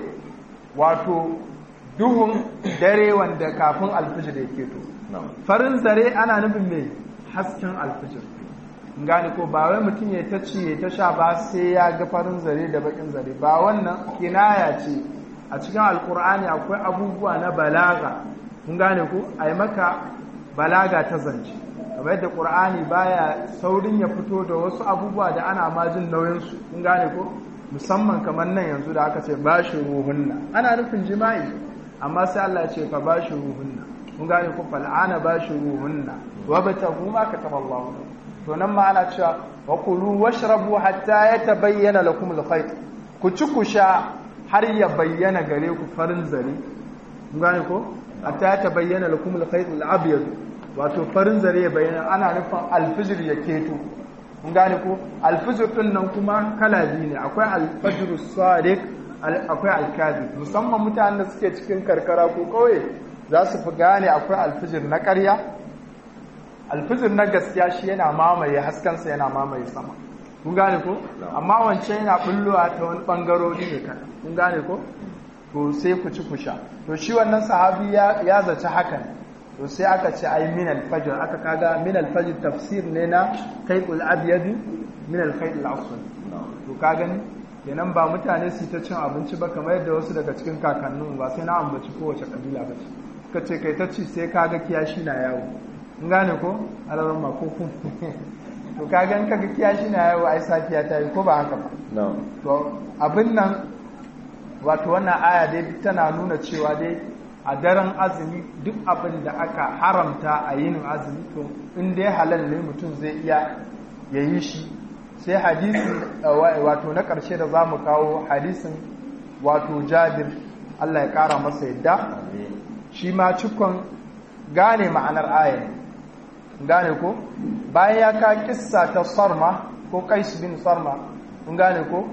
wato duhun dare wanda kafin al-fajr yake to farin zare ana nufin mai hasken al-fajr gane ko ba wai mutum ya ta ci ya ta sha ba sai ya ga farin zare da bakin zare ba wannan kinaya ce a cikin alkur'ani akwai abubuwa na balaga kun gane ku a yi maka balaga ta zance kamar yadda ƙur'ani baya saurin ya fito da wasu abubuwa da ana majin nauyinsu kun gane ku musamman kamar nan yanzu da aka ce ba shi ruhunna ana nufin jima'i amma sai Allah ce fa ba shi ruhunna kun gane ku fal'ana ba shi ruhunna wa bata kuma ka taba Allah to nan ma ana cewa wa kulu washrabu hatta yatabayyana lakum al-khayt ku ci ku sha har ya bayyana gare ku farin zare kun gane ko hatta ya tabayyana lakum al-khayt al-abyad wato farin zare ya bayyana ana nufin al-fajr ya keto kun gane ko al-fajr din nan kuma kala biyu ne akwai al-fajr as-sadiq akwai al-kadhib musamman mutanen da suke cikin karkara ko kauye za su fi gane akwai al-fajr na ƙarya alfijir na gaskiya shi yana mamaye haskensa yana mamaye sama kun gane ko amma wancan yana bullowa ta wani bangarori ne kan kun gane ko to sai ku ci ku sha to shi wannan sahabi ya zaci haka ne to sai aka ce ai min alfajr aka kaga min alfajr tafsir ne na kayqul abyad min alkhayl al-aswad to ka gani kenan ba mutane su ta cin abinci ba kamar yadda wasu daga cikin kakannin ba sai na ambaci kowace kabila ba ce ka ce kai ta ci sai kaga kiyashi na yawo in gane ko alarar makokun to kaga in kaga kiyashi na yawo ai safiya ta yi ko ba haka ba to abin nan wato wannan aya dai tana nuna cewa dai a daren azumi duk abin da aka haramta a yin azumi to in dai halal ne mutum zai iya ya yi shi sai hadisi wato na ƙarshe da za mu kawo hadisin wato jabir Allah ya ƙara masa yadda shi ma cikon gane ma'anar ayar gane ko bayan ya ka kissa ta sarma ko kais bin sarma kun gane ko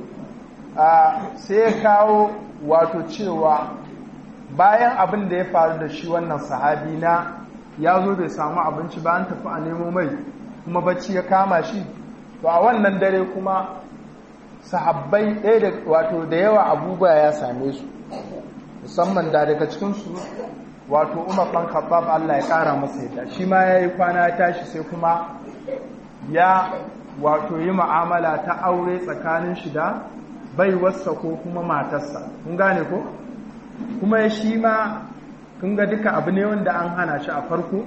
sai ya kawo wato cewa bayan abin da ya faru da shi wannan sahabi na ya zo bai samu abinci ba an tafi a nemo mai kuma bacci ya kama shi to a wannan dare kuma sahabbai ɗaya da wato da yawa abubuwa ya same su musamman da daga cikinsu wato umar ɗan khattab Allah ya ƙara masa yadda shi ma ya yi kwana ya tashi sai kuma ya wato yi ma'amala ta aure tsakanin shi da baiwarsa ko kuma matarsa kun gane ko kuma shi ma kun ga duka abu ne wanda an hana shi a farko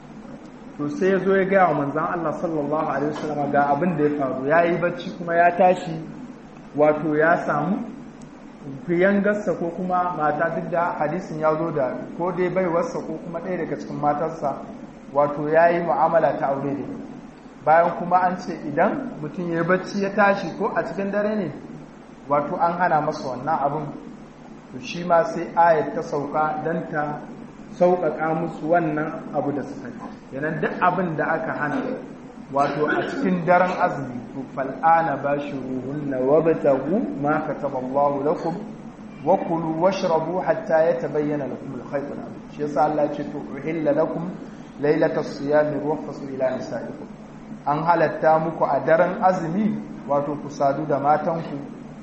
to sai ya zo ya gaya wa manzan Allah sallallahu alaihi wasallam ga abin da ya faru ya yi bacci kuma ya tashi wato ya samu fiyangarsa ko kuma mata duk da hadisin ya zo da ko dai baiwarsa ko kuma ɗaya daga cikin matarsa wato ya yi mu'amala ta aure da bayan kuma an ce idan mutum ya yi bacci ya tashi ko a cikin dare ne wato an hana masa wannan abin to shi ma sai ayat ta sauka don ta sauƙaƙa musu wannan abu da suka yi yanan duk abin da aka hana wato a cikin daren azumi to fal'ana ba shi ruhunna wa batagu ma kataba Allahu lakum wa kulu washrabu hatta yatabayyana lakum al-khayt al-abyad shi yasa Allah ce to uhilla lakum laylatas siyami rufasu ila nisaikum an halatta muku a daren azumi wato ku sadu da matanku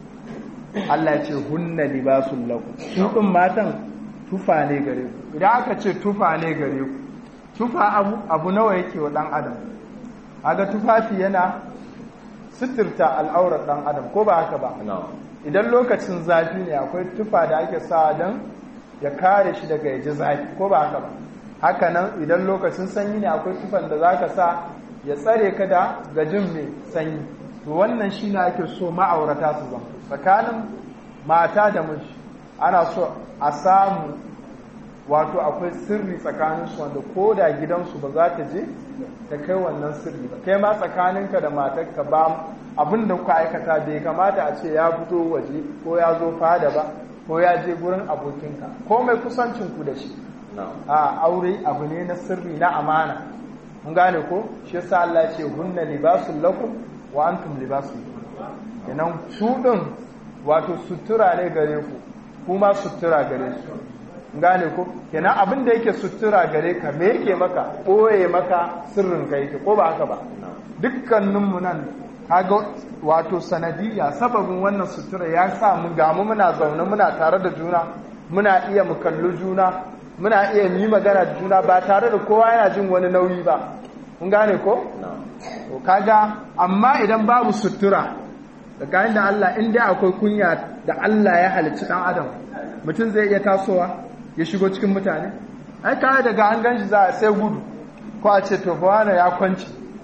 Allah ya ce hunna libasul lakum su din matan tufa ne gare ku idan aka ce tufa ne gare ku tufa abu abu nawa yake wa dan adam aga tufafi yana suturta al'aurar dan adam ko ba haka ba idan lokacin zafi ne akwai tufa da ake sa don ya kare shi daga yaji zafi ko ba haka ba haka nan idan lokacin sanyi ne akwai tufan da zaka sa ya tsare ka da gajin mai sanyi to wannan shi ne ake so ma'aurata su zama tsakanin mata da miji ana so a samu wato akwai sirri tsakaninsu wanda ko da gidansu ba za ta je ta kai wannan sirri ba kai ma tsakaninka da matarka ba abin da kuka aikata bai kamata a ce ya fito waje ko ya zo fada ba ko ya je gurin abokinka ko mai kusancinku da shi a aure abu ne na sirri na amana mun gane ko shi yasa Allah ya ce hunna libasul lakum wa antum libasul kenan su din wato sutura ne gare ku kuma sutura gare su gane ko kenan abin da yake sutura gare ka me yake maka ɓoye maka sirrin ka yake ko ba haka ba dukkaninmu nan kaga wato sanadiyya sababin wannan sutura ya sa mu gamu muna zaune muna tare da juna muna iya mu kalli juna muna iya yi magana da juna ba tare da kowa yana jin wani nauyi ba kun gane ko to kaga amma idan babu sutura tsakanin da Allah in dai akwai kunya da Allah ya halicci dan adam mutum zai iya tasowa ya shigo cikin mutane ai kawai daga an ganshi za a sai gudu ko a ce to fa ya kwanci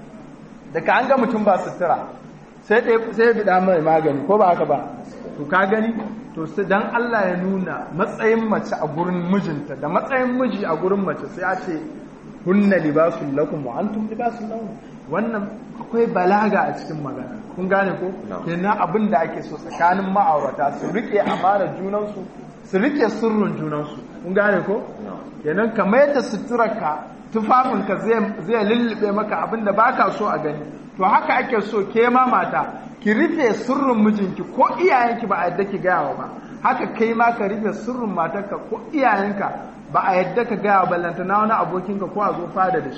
daga an ga mutum ba sutura sai sai bida mai magani ko ba haka ba to ka gani to sai dan Allah ya nuna matsayin mace a gurin mijinta da matsayin miji a gurin mace sai a ce hunna libasul lakum wa antum libasul lahum wannan akwai balaga a cikin magana kun gane ko kenan abin da ake so tsakanin ma'aurata su rike amana junansu su rike sirrin junansu kun gane ko kenan kamar yadda suturarka tufafinka zai lullube maka abin da baka so a gani to haka ake so ke ma mata ki rufe sirrin mijinki ko iyayenki ba a yadda ki gaya ba haka kai ma ka rufe sirrin matarka ko iyayenka ba a yadda ka gaya wa ballanta na wani abokinka ko a zo fada da shi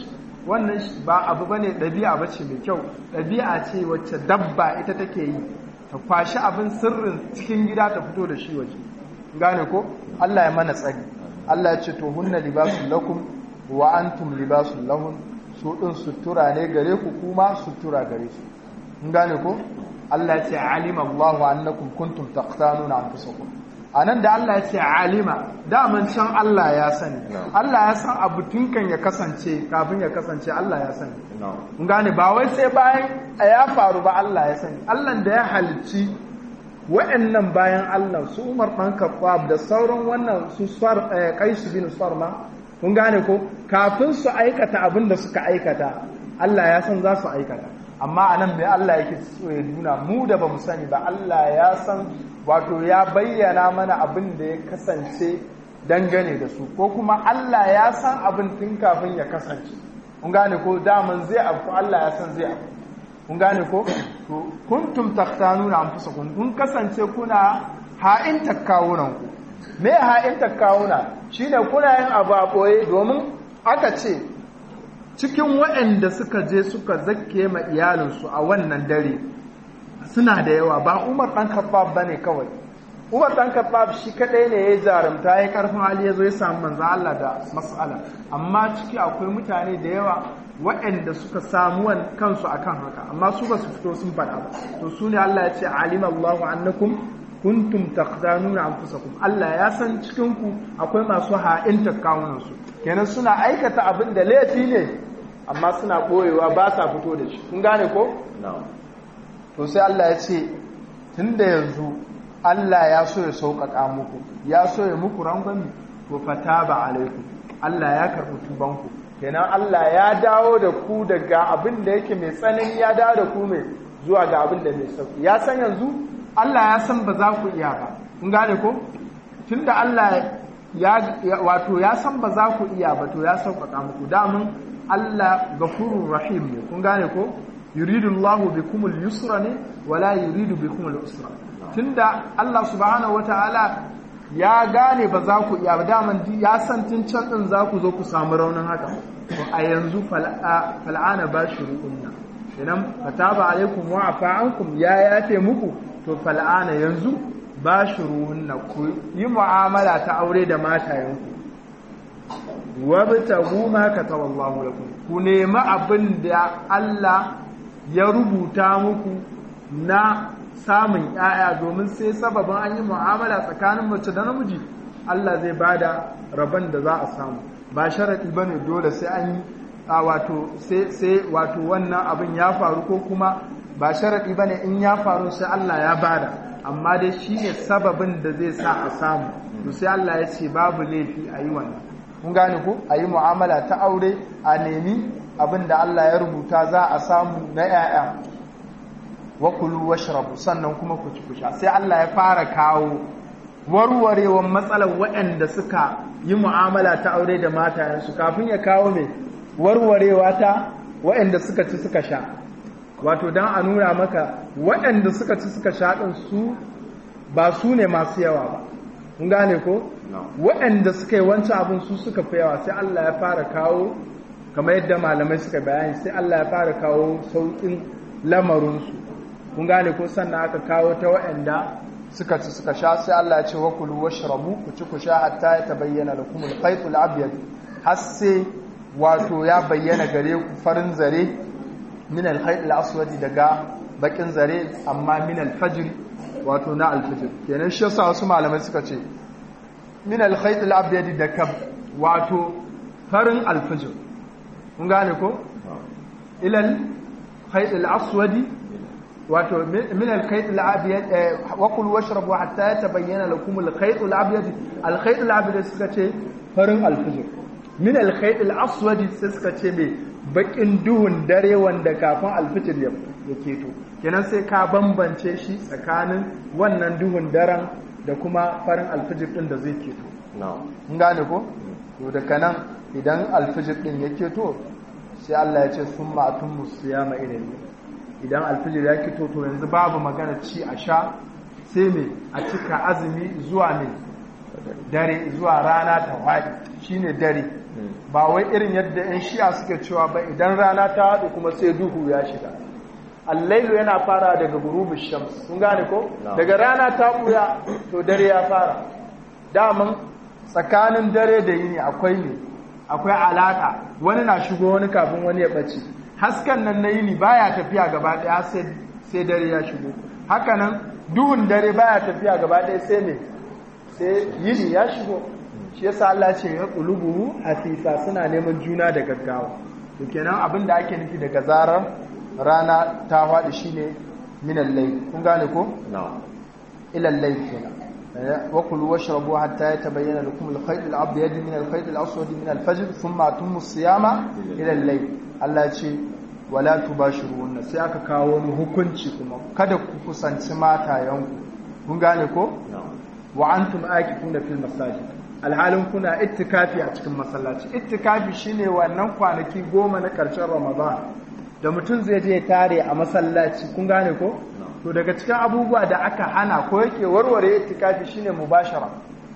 wannan ba abu bane ɗabi'a bace mai kyau ɗabi'a ce wacce dabba ita take yi ta kwashi abin sirrin cikin gida ta fito da shi waje gane ko Allah ya mana tsari Allah ya ce to hunna libasul lakum wa antum libasul lahun su din sutura ne gare ku kuma sutura gare su gane ko Allah ya ce alima Allahu annakum kuntum taqtanuna anfusakum anan da Allah ya ce alima daman can Allah ya sani Allah ya san abu tunkan ya kasance kafin ya kasance Allah ya sani mun gane ba wai sai bayan ya faru ba Allah ya sani Allah da ya halicci wa'annan bayan Allah su Umar dan Khattab da sauran wannan su Sar Qais bin Sarma kun gane ko kafin su aikata abin da suka aikata Allah ya san za su aikata amma anan mai Allah yake so ya nuna mu da bamu sani ba Allah ya san wato ya bayyana mana abin da ya kasance dangane da su ko kuma Allah ya san abin tun kafin ya kasance kun gane ko daman zai abu Allah ya san zai abu kun gane ko to kuntum taqtanuna anfusakum kun kasance kuna ha'in takkawunan ku me ha'in takkawuna shine kuna yin abu a boye domin aka ce cikin waɗanda suka je suka zakke ma iyalinsu a wannan dare suna da yawa ba umar ɗan khattab ba ne kawai umar ɗan khattab shi kaɗai ne ya jarumta ya karfin hali ya zo ya samu manzo Allah da mas'ala amma ciki akwai mutane da yawa waɗanda suka samu kansu akan haka amma su ba su fito sun faɗa ba to su ne Allah ya ce alima Allahu annakum kuntum taqdanuna anfusakum Allah ya san cikin ku akwai masu ha'inta kawunan su kenan suna aikata abin da laifi ne amma suna boyewa ba sa fito da shi kun gane ko to sai Allah ya ce tunda yanzu Allah ya so ya sauƙaƙa muku ya so ya muku rangwami to fataba alaikum Allah ya karɓi tubanku kenan Allah ya dawo da ku daga abin da yake mai tsanani ya dawo da ku mai zuwa ga abin da mai sauki ya san yanzu Allah ya san ba za ku iya ba kun gane ko tunda Allah ya wato ya san ba za ku iya ba to ya sauƙaƙa muku damun Allah gafurur rahim ne kun gane ko yuridu Allahu bikumul yusra ne wala yuridu bikumul usra tunda Allah subhanahu wataala ya gane ba za ku iya ba daman ya san tun can din za ku zo ku samu raunin haka to a yanzu fal'ana bashiruunna idan fataba alaikum wa afa ankum ya yafe muku to fal'ana yanzu bashiruunna ku yi mu'amala ta aure da matayenku wabtagu ma kataballahu lakum ku nemi abin da Allah ya rubuta muku na samun ‘ya'ya domin sai sababin an yi mu'amala tsakanin mace da namiji Allah zai ba da rabon da za a samu ba sharaɗi ba ne dole sai an yi wato sai wato wannan abin ya faru ko kuma ba sharaɗi ba ne in ya faru sai Allah ya bada amma dai shi ne sababin da zai sa a samu to sai Allah ya ce babu laifi a yi wannan kun gane ko a yi mu'amala ta aure a nemi abin da Allah ya rubuta za a samu na ‘ya'ya wa kulu washrabu sannan kuma ku ci kusha sai Allah ya fara kawo warwarewan matsalar waɗanda suka yi mu'amala ta aure da matayensu kafin ya kawo mai warwarewa ta waɗanda suka ci suka sha wato don a nuna maka waɗanda suka ci suka sha ɗin su ba su ne masu yawa ba kun gane ko waɗanda suka yi wancan abin su suka fi yawa sai Allah ya fara kawo kamar yadda malamai suka bayani sai Allah ya fara kawo sauƙin lamarinsu kun gane ko sannan aka kawo ta waɗanda suka ci suka sha sai Allah ya ce wa kulu washrabu ku ci ku sha hatta ya tabayyana lakum al-khayt al-abyad har sai wato ya bayyana gare ku farin zare min al-khayt al-aswad daga bakin zare amma min al-fajr wato na al-fajr kenan shi yasa wasu malamai suka ce min al-khayt al-abyad daga wato farin al-fajr kun gane ko ila al-khayt al-aswad wato min al-khayt al-abyad wa kulu washrabu hatta yatabayyana lakum al-khayt al-abyad al-khayt al-abyad suka ce farin al-fajr min al-khayt al-aswad sai suka ce me bakin duhun dare wanda kafin al-fajr ya keto kenan sai ka bambance shi tsakanin wannan duhun daren da kuma farin al-fajr din da zai keto na'am gane ko to daga nan idan al-fajr din ya keto sai Allah ya ce summa atummu siyama ilayhi idan alfijir ya fito to yanzu babu magana ci a sha sai me a cika azumi zuwa ne dare zuwa rana ta faɗi shine dare ba wai irin yadda 'yan shi'a suke cewa ba idan rana ta haɗu kuma sai duhu ya shiga allailu yana fara daga gurubin shams kun gane ko daga rana ta buya to dare ya fara daman tsakanin dare da yini akwai ne akwai alaka wani na shigo wani kafin wani ya ɓace hasken nan na yini baya tafiya gaba ɗaya sai dare ya shigo hakanan duhun dare baya tafiya gaba ɗaya sai ne sai yini ya shigo shi yasa Allah ce ya qulubuhu hasisa suna neman juna da gaggawa to kenan abin da ake nufi daga zarar rana ta faɗi shine min al-layl kun gane ko na'am ila al-layl kenan wa kulu washrabu hatta yatabayyana lakum al-khayt al-abyad min al-khayt al-aswad min al-fajr thumma atimmu as-siyama ila al-layl Allah ya ce wala tubashiruna sai aka kawo wani hukunci kuma kada ku kusanci matayanku kun gane ko wa antum akifuna fil masajid alhalin kuna ittikafi a cikin masallaci ittikafi shine wannan kwanaki goma na ƙarshen ramadan da mutum zai je tare a masallaci kun gane ko to daga cikin abubuwa da aka hana ko yake warware ittikafi shine mubashara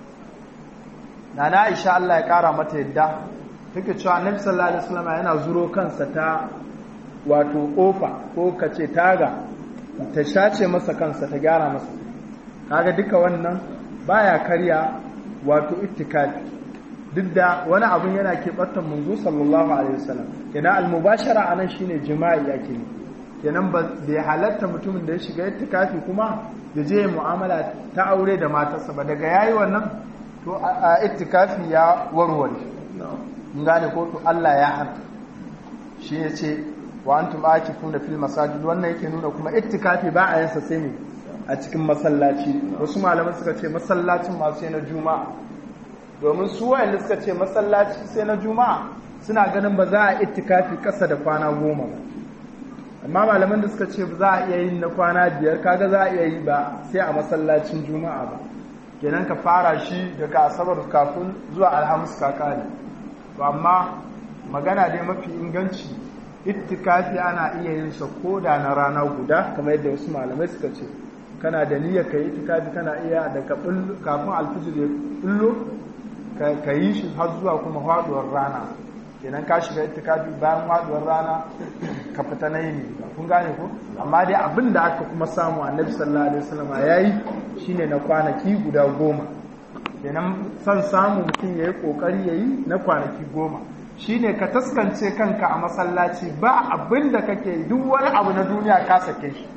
nana Aisha Allah ya kara mata yadda take cewa Annabi sallallahu alaihi wasallam yana zuro kansa ta wato kofa ko kace taga ta shace masa kansa ta gyara masa kaga duka wannan baya karya wato ittikafi duk da wani abun yana keɓantar munzu sallallahu alaihi wasallam kenan almubashara anan shine jima'i yake ne kenan ba bai halatta mutumin da ya shiga ittikafi kuma ya je mu'amala ta aure da matarsa ba daga yayi wannan to a ittikafi ya warware in gane ko to Allah ya hana shi ya ce wa antum akifuna fil masajid wannan yake nuna kuma ittikafi ba a yansa sai ne a cikin masallaci wasu malaman suka ce masallacin masu na juma'a domin su wayanda suka ce masallaci sai na juma'a suna ganin ba za a ittikafi kasa da kwana goma ba amma malaman da suka ce ba za a iya yin na kwana biyar kaga za a iya yi ba sai a masallacin juma'a ba kenan ka fara shi daga asabar kafin zuwa alhamis ka kare to amma magana dai mafi inganci ittikafi ana iya yin sa koda na rana guda kamar yadda wasu malamai suka ce kana da niyyar ka yi itikafi kana iya da kafin alfijir ya bullo ka yi shi har zuwa kuma faduwar rana kenan ka shiga itikafi bayan faduwar rana ka fita na yini kun gane ko amma dai abin da aka kuma samu annabi sallallahu alaihi wasallam yayi shine na kwanaki guda goma kenan son samu mutum yayi kokari yayi na kwanaki goma shine ka taskance kanka a masallaci ba abin da kake duk wani abu na duniya ka sake shi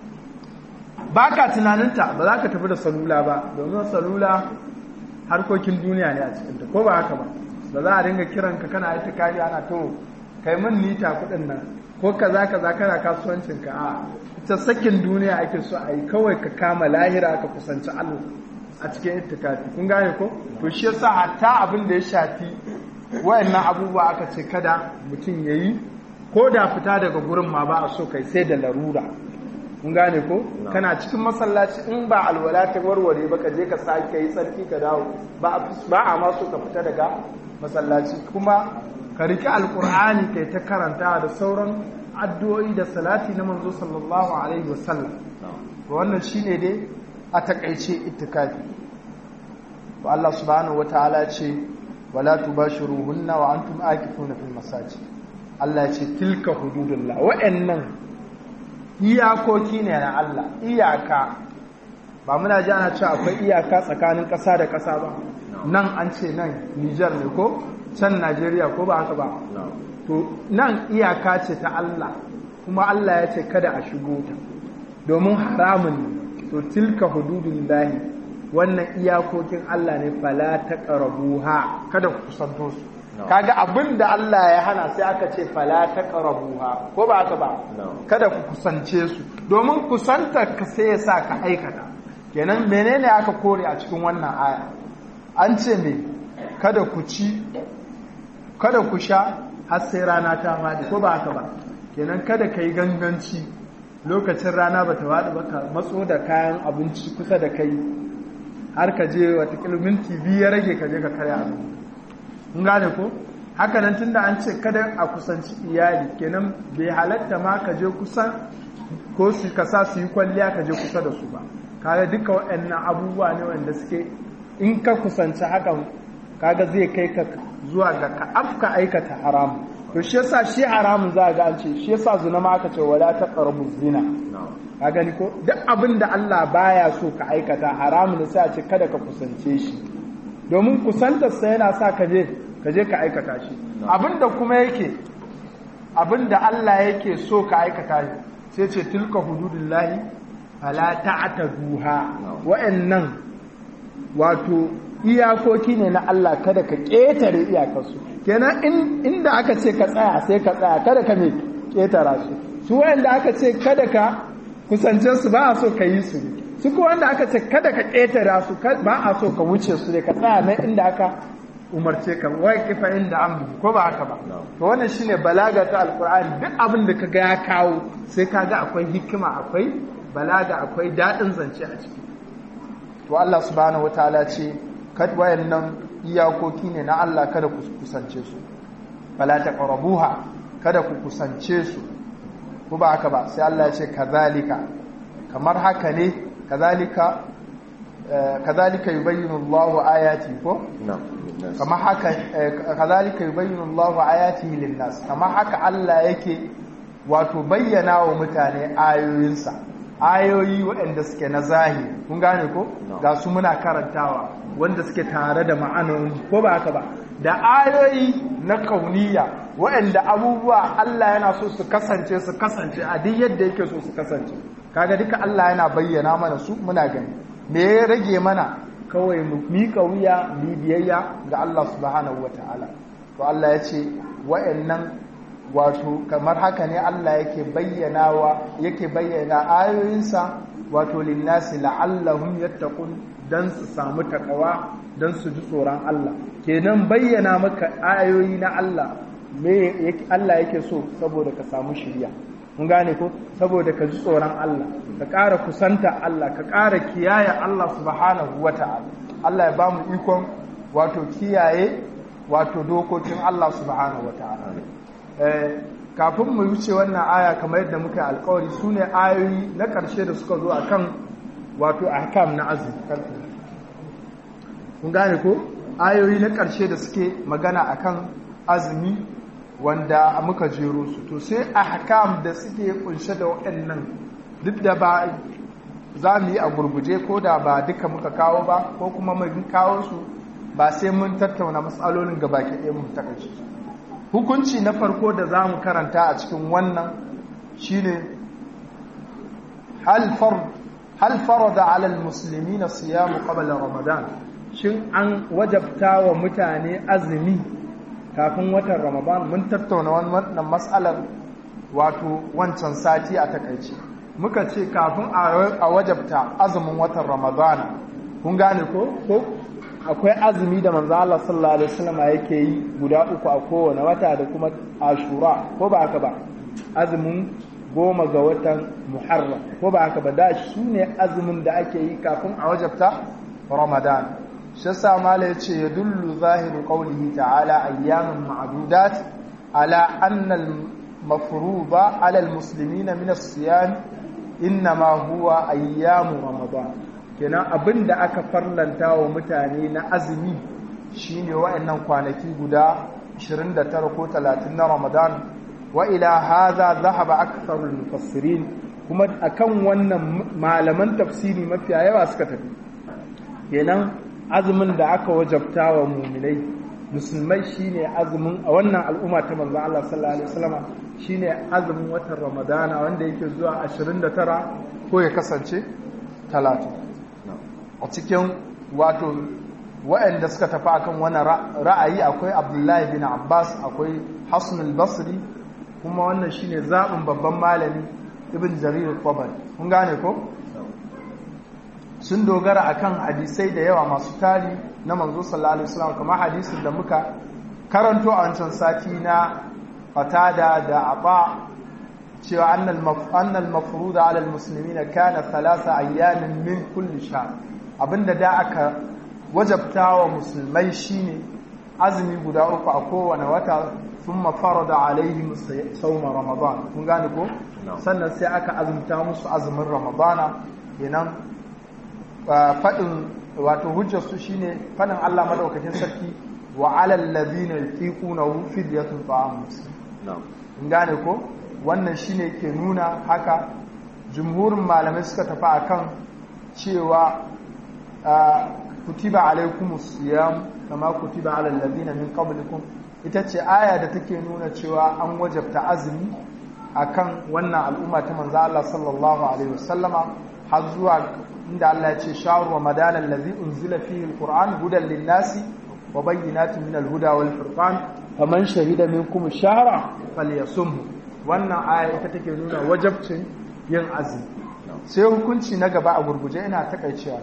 ba ka tunaninta ba za ka tafi da salula ba domin salula harkokin duniya ne a cikinta ko ba haka ba ba za a dinga kiranka kana ita kari ana to kai min nita kuɗin nan ko kaza kaza kana kasuwancinka a ita sakin duniya ake so a yi kawai ka kama lahira ka kusanci Allah a cikin itikafi kun gane ko to shi yasa hatta abin da ya shafi wayannan abubuwa aka ce kada mutum yayi ko da fita daga gurin ma ba a so kai sai da larura kun gane ko kana cikin masallaci in ba alwala ta warware ba ka je ka sake yi tsarki ka dawo ba a ma so ka fita daga masallaci kuma ka riki alkur'ani kai ta karanta da sauran addu'o'i da salati na manzo sallallahu alaihi wasallam wannan shine dai a takaice ittikafi to Allah subhanahu wataala ce wala tubashiruhunna wa antum akifuna fil masajid Allah ya ce tilka hududullah wa'annan iyakoki ne na Allah iyaka ba muna ji ana cewa akwai iyaka tsakanin ƙasa da ƙasa ba nan an ce nan Nijar ne ko can Najeriya ko ba haka ba to nan iyaka ce ta Allah kuma Allah ya ce kada a shigo ta domin haramun ne to tilka hududun lahi wannan iyakokin Allah ne fala ta ƙarabuha kada ku kusanto su kaga abin da Allah ya hana sai aka ce fala ta ƙarabuha ko ba haka ba kada ku kusance su domin kusanta ka sai ya sa ka aikata kenan menene aka kore a cikin wannan aya an ce me kada ku ci kada ku sha har sai rana ta faɗi ko ba haka ba kenan kada ka yi ganganci lokacin rana ba ta waɗi ba ka matso da kayan abinci kusa da kai har ka je watakila minti biyu ya rage ka je ka karya abu kun gane ko haka nan tunda an ce kada a kusanci iyali kenan bai halatta ma ka je kusa ko su ka sa su yi kwalliya ka je kusa da su ba kaga duka waɗannan abubuwa ne wanda suke in ka kusanci hakan kaga zai kai ka zuwa ga ka afka aikata haramu to shi yasa shi haramun za ga an ce shi yasa zina ma aka ce wala taqrabu zina ka gani ko duk abin da Allah baya so ka aikata haramun sai a ce kada ka kusance shi domin kusantar sa yana sa ka je ka je ka aikata shi abin da kuma yake abin da Allah yake so ka aikata shi sai ce tilka hududullahi fala ta'taduha wa'annan wato iyakoki ne na Allah kada ka ƙetare iyakarsu kenan inda aka ce ka tsaya sai ka tsaya kada ka mai ƙetara su su wanda aka ce kada ka kusance su ba a so ka yi su su ko wanda aka ce kada ka ƙetara su ba a so ka wuce su ne ka tsaya na inda aka umarce ka wai kifa inda an ko ba haka ba to wannan shine balaga ta alqur'ani duk abin da kaga ya kawo sai kaga akwai hikima akwai balaga akwai dadin zance a ciki to Allah subhanahu wataala ce kad wayannan iyakoki ne na Allah kada ku kusance su fala taqrabuha kada ku kusance su ko ba haka ba sai Allah ya ce kazalika kamar haka ne kazalika kazalika yubayyinu Allahu ayati ko kamar haka kazalika yubayyinu Allahu ayatihi lin-nas kamar haka Allah yake wato bayyana wa mutane ayoyinsa ayoyi waɗanda suke na zahiri kun gane ko ga su muna karantawa wanda suke tare da ma'anonin ko ba haka ba da ayoyi na kauniya waɗanda abubuwa Allah yana so su kasance su kasance a duk yadda yake so su kasance kaga duka Allah yana bayyana mana su muna gani me ya rage mana kawai mu miƙa wuya mu biyayya ga Allah subhanahu wataala to Allah ya ce waɗannan wato kamar haka ne Allah yake bayyanawa yake bayyana ayoyinsa wato linnasi la'allahum yattaqun dan su samu takawa dan su ji tsoron Allah kenan bayyana maka ayoyi na Allah me Allah yake so saboda ka samu shiriya mun gane ko saboda ka ji tsoron Allah ka ƙara kusanta Allah ka ƙara kiyaye Allah subhanahu wata'ala Allah ya ba mu ikon wato kiyaye wato dokokin Allah subhanahu wata'ala kafin mu wuce wannan aya kamar yadda muka yi alkawari su ne ayoyi na ƙarshe da suka zo a kan wato ahkam na azumi kun gane ko ayoyi na ƙarshe da suke magana a kan azumi wanda muka jero su to sai ahkam da suke kunshe da waɗannan duk da ba za mu yi a gurguje ko da ba duka muka kawo ba ko kuma mun kawo su ba sai mun tattauna matsalolin gaba ke ɗaya mun takaice su hukunci na farko da za mu karanta a cikin wannan shine hal farada alal musulmi na siyamu qabla ramadan shin an wajabta wa mutane azumi kafin watan ramadan mun tattauna wannan matsalar wato wancan sati a takaice muka ce kafin a wajabta azumin watan ramadan kun gane ko ko akwai azumi da manzo Allah sallallahu alaihi wasallam yake yi guda uku a kowane wata da kuma Ashura ko ba haka ba azumin goma ga watan Muharram ko ba haka ba da su ne azumin da ake yi kafin a wajabta Ramadan shi yasa mala yace yadullu zahiru qawlihi ta'ala ayyamun ma'dudat ala anna al-mafruḍa ala al-muslimina min as-siyam inma huwa ayyamu Ramadan kenan abin da aka farlanta wa mutane na azumi shine wa'annan kwanaki guda 29 ko 30 na Ramadan wa ila hadha dhahaba aktharul mufassirin kuma akan wannan malaman tafsiri mafiya yawa suka tafi kenan azumin da aka wajabta wa mu'minai musulmai shine azumin a wannan al'umma ta manzon Allah sallallahu alaihi wasallam shine azumin watan Ramadana wanda yake zuwa 29 ko ya kasance 30 a cikin wato waɗanda suka tafi akan wani ra'ayi akwai abdullahi bin abbas akwai hassan al-basri kuma wannan shine zaɓin babban malami ibn jarir al kun gane ko sun dogara akan hadisai da yawa masu tari na manzo sallallahu alaihi wasallam kamar hadisin da muka karanto a wancan sati na fatada da aba cewa annal mafruda ala al-muslimina kana thalatha ayyamin min kulli shahr abinda da aka wajabta wa musulmai shine azumi guda uku a kowane wata sun mafara da alaihim sauma ramadan kun gane ko sannan sai aka azumta musu azumin ramadana kenan faɗin wato hujjarsu shine fanin Allah madaukakin sarki wa alal ladina yutiqunahu fidyatun ta'am in gane ko wannan shine ke nuna haka jumhurin malamai suka tafi akan cewa kutiba alaikumus siyam kama kutiba alal ladina min qablikum ita ce aya da take nuna cewa an wajabta azumi akan wannan al'umma ta manzo Allah sallallahu alaihi wasallama har zuwa inda Allah ya ce shahru ramadan allazi unzila fihi alquran hudan lin-nasi wa bayyinatin min al-huda wal furqan faman shahida minkum ash-shahra falyasumhu wannan aya ita take nuna wajabcin yin azumi sai hukunci na gaba a gurguje ina takaicewa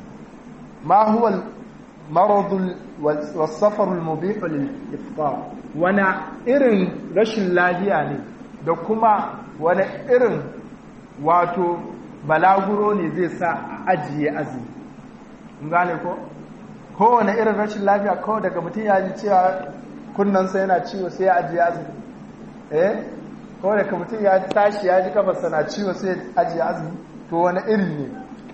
ma huwa al-marad was-safar al-mubih lil-iftar wana irin rashin lafiya ne da kuma wani irin wato balaguro ne zai sa a ajiye azumi gane ko kowane irin rashin lafiya kawai daga mutum ya ji cewa kunnansa yana ciwo sai ya ajiye azumi eh kawai daga mutum ya tashi ya ji kafarsa na ciwo sai ya ajiye azumi to wani iri ne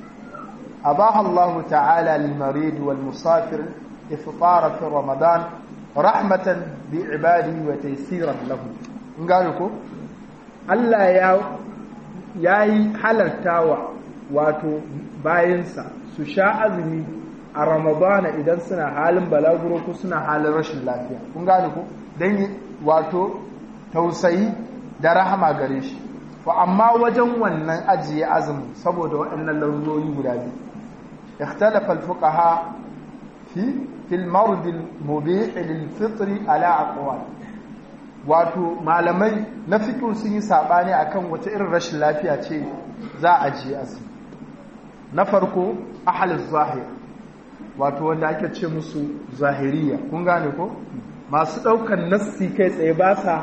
abaha Allah ta'ala lil marid wal musafir ifṭara fi ramadan rahmatan bi ibadihi wa taysiran lahu gane ko Allah ya ya yi halartawa wato bayansa su sha azumi a ramadana idan suna halin balaguro ko suna halin rashin lafiya kun gane ko don wato tausayi da rahama gare shi to amma wajen wannan ajiye azumi saboda waɗannan larurori guda biyu ikhtalafa al-fuqaha fi fil mard al-mubih lil-fitr ala aqwal wato malamai na fiƙo sun yi saɓani a kan wata irin rashin lafiya ce za a ji azumi na farko ahalin zahir wato wanda ake ce musu zahiriya kun gane ko masu ɗaukan nassi kai tsaye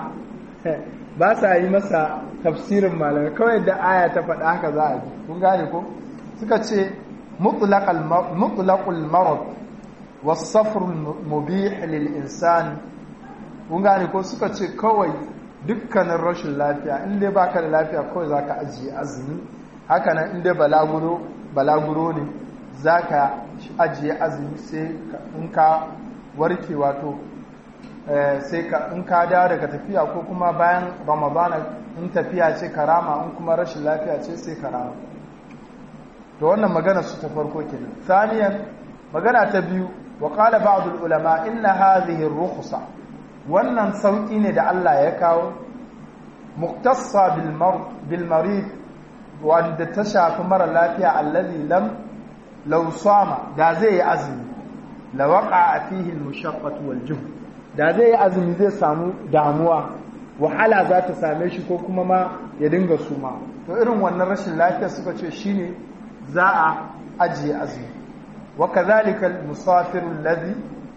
ba sa yi masa tafsirin malamai kawai da aya ta faɗa haka za a ji kun gane ko suka ce mutlaqul marad wasafrul mubih lil insani kun gane ko suka ce kawai dukkanin rashin lafiya inda baka da lafiya kawai zaka ajiye azumi hakanan inda balaguro balaguro ne zaka ajiye azumi sai in ka warke wato sai ka in ka dawo daga tafiya ko kuma bayan ramadana in tafiya ce karama in kuma rashin lafiya ce sai karama to wannan magana su ta farko kenan thaniyan magana ta biyu wa qala ba'd ulama inna hadhihi ar-rukhsa wannan sauƙi ne da Allah ya kawo muktassa bil marid wanda ta shafi mara lafiya allazi lam law sama da zai yi azumi la waqa fihi al mushaqqatu wal juhd da zai yi azumi zai samu damuwa wahala za ta same shi ko kuma ma ya dinga suma to irin wannan rashin lafiya suka ce shine za a ajiye azumi wa kadhalika al musafir alladhi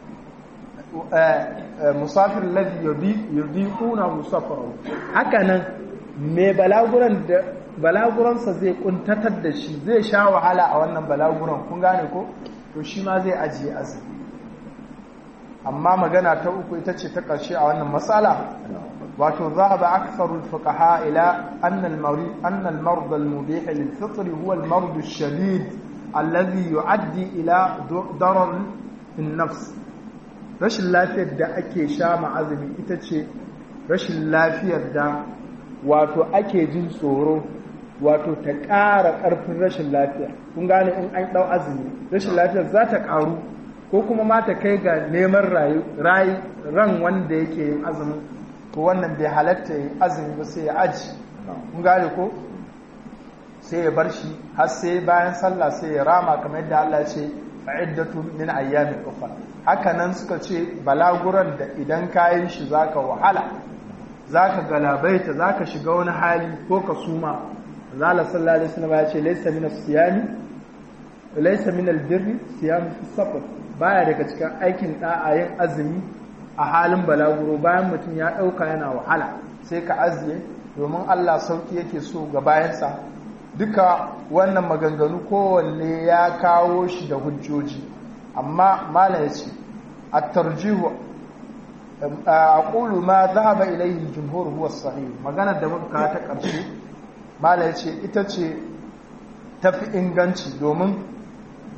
musafir ladhi yudiquna musafarahu hakanan me balaguran da balaguransa zai kuntatar da shi zai sha wahala a wannan balaguran kun gane ko to shi ma zai ajiye azumi amma magana ta uku ita ce ta ƙarshe a wannan matsala wato zahaba aktharu al-fuqaha ila anna al-marid anna al-marad al-mubih lil-fitr huwa al-marad ash-shadid alladhi yu'addi ila darar fi an-nafs rashin lafiyar da ake sha ma'azumi ita ce rashin lafiyar da wato ake jin tsoro wato ta ƙara ƙarfin rashin lafiya kun gane in an ɗau azumi rashin lafiyar za ta ƙaru ko kuma ma ta kai ga neman rayu ran wanda yake yin azumin ko wannan bai halatta yin azumi ba sai ya aji kun gane ko sai ya bar shi har sai bayan sallah sai ya rama kamar yadda Allah ce fa'iddatu min ayyamin ukhra haka nan suka ce balaguran da idan kayan shi zaka wahala zaka galabaita zaka shiga wani hali ko ka suma zalla sallallahu alaihi wasallam ya ce laysa min as-siyami laysa min al-birri siyam fi safar baya daga cikin aikin da'a yin azumi a halin balaguro bayan mutum ya dauka yana wahala sai ka aziye domin Allah sauki yake so ga bayansa duka wannan maganganu kowanne ya kawo shi da hujjoji amma mala ya ce a tarjihu a ƙulu ma zahaba ilayhi jumhur huwa sahih maganar da muka ta ƙarshe mala ya ce ita ce tafi inganci domin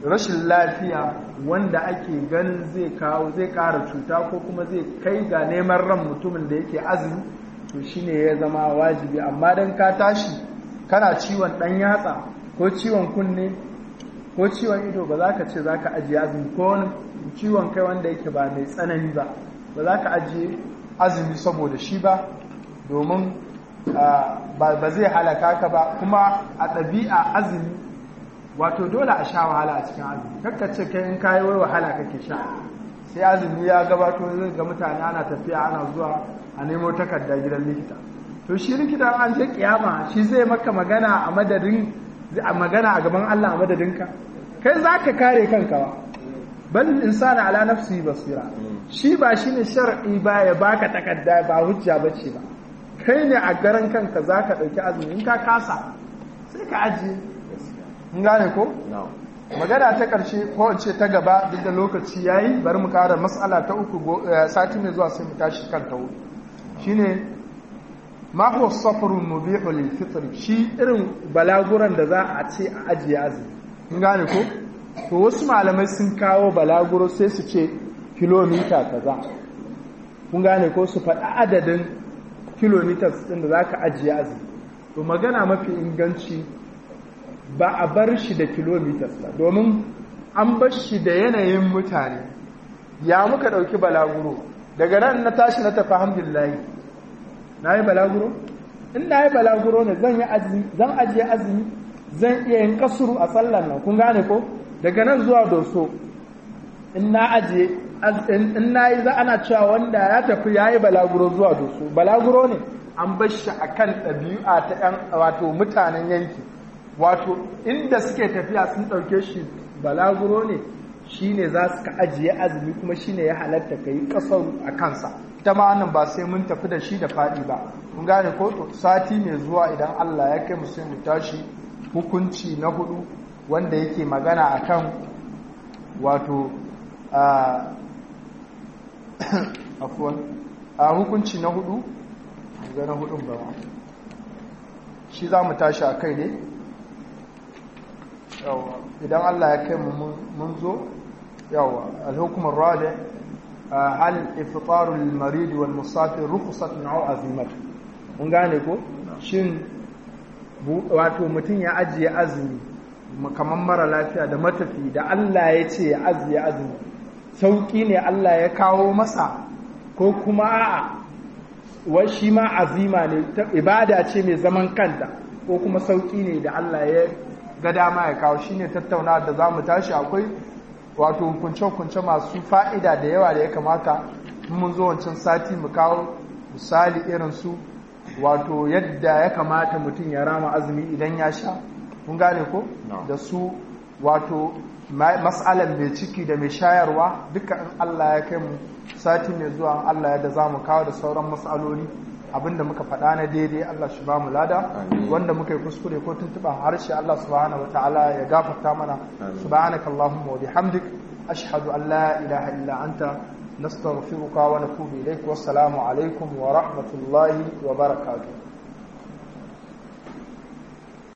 rashin lafiya wanda ake ganin zai kawo zai ƙara cuta ko kuma zai kai ga neman ran mutumin da yake azumi to shine ya zama wajibi amma dan ka tashi kana ciwon ɗan yatsa ko ciwon kunne ko ciwon ido ba za ka ce za ka ajiye azumi ko wani ciwon kai wanda yake ba mai tsanani ba ba za ka ajiye azumi saboda shi ba domin ba zai halaka ka ba kuma a ɗabi'a azumi wato dole a sha wahala a cikin azumi kakka ce kai in kayi wai wahala kake sha sai azumi ya gabato zai ga mutane ana tafiya ana zuwa a nemo takarda gidan likita to shi likita an je kiyama shi zai maka magana a madadin a magana a gaban Allah a madadinka kai za ka kare kanka ba bal insana ala nafsi basira shi ba shine shar'i ba ya baka takarda ba hujja bace ba kai ne a garan kanka za ka ɗauki azumi in ka kasa sai ka ajiye in gane ko? magana ta ƙarshe ko ce ta gaba duk da lokaci ya yi bari mu ƙara matsala ta uku sati mai zuwa sai mu tashi kan ta hudu shi ne mako safarun mubihu lil fitr shi irin balaguran da za a ce a ajiye azumi in gane ko to wasu malamai sun kawo balaguro sai su ce kilomita kaza kun gane ko su faɗi adadin kilometers ɗin da za ka ajiye azumi to magana mafi inganci ba a bar shi da kilometers ba domin an bar shi da yanayin mutane ya muka ɗauki balaguro daga nan na tashi na tafi alhamdulillahi na yi balaguro in na yi balaguro ne zan ajiye azumi zan iya yin kasuru a sallan nan kun gane ko daga nan zuwa doso in na ajiye in na yi za ana cewa wanda ya tafi ya yi balaguro zuwa doso balaguro ne an bar shi a kan ɗabi'a ta ‘yan wato mutanen yanki wato inda suke tafiya sun ɗauke shi balaguro ne shi ne za su ka ajiye azumi kuma shi ne ya halatta ka yi ƙasar a kansa ita ma wannan ba sai mun tafi da shi da faɗi ba kun gane ko to sati mai zuwa idan Allah ya kai mu sai mu tashi hukunci na hudu wanda yake magana akan wato afuwan a hukunci na hudu ga na hudun ba shi za mu tashi a kai ne idan Allah ya kai mun zo yawa alhukumar rabi hal iftarul marid wal musafir rukhsatun aw azimat mun gane ko shin wato mutum ya ajiye azumi kamar mara lafiya da matafi da Allah ya ce ya ajiye azumi sauƙi ne Allah ya kawo masa ko kuma a'a wai shi ma azima ne ibada ce mai zaman kanta ko kuma sauƙi ne da Allah ya ga dama ya kawo shine tattauna da za mu tashi akwai wato hukunce-hukunce masu fa'ida da yawa da ya kamata mun zo wancan sati mu kawo misali irin su wato yadda ya kamata mutum ya rama azumi idan ya sha kun gane ko da su wato mas'alan mai ciki da mai shayarwa duka in Allah ya kai mu sati mai zuwa Allah ya da za mu kawo da sauran mas'aloli abinda muka faɗa na daidai Allah shi ba mu lada wanda muka yi kuskure ko tuntuɓa harshe Allah subhanahu wataala ya gafarta mana subhanaka allahumma wa bihamdik ashhadu an la ilaha illa anta nastaghfiruka wa natubu ilaik wassalamu alaikum wa rahmatullahi wa barakatuh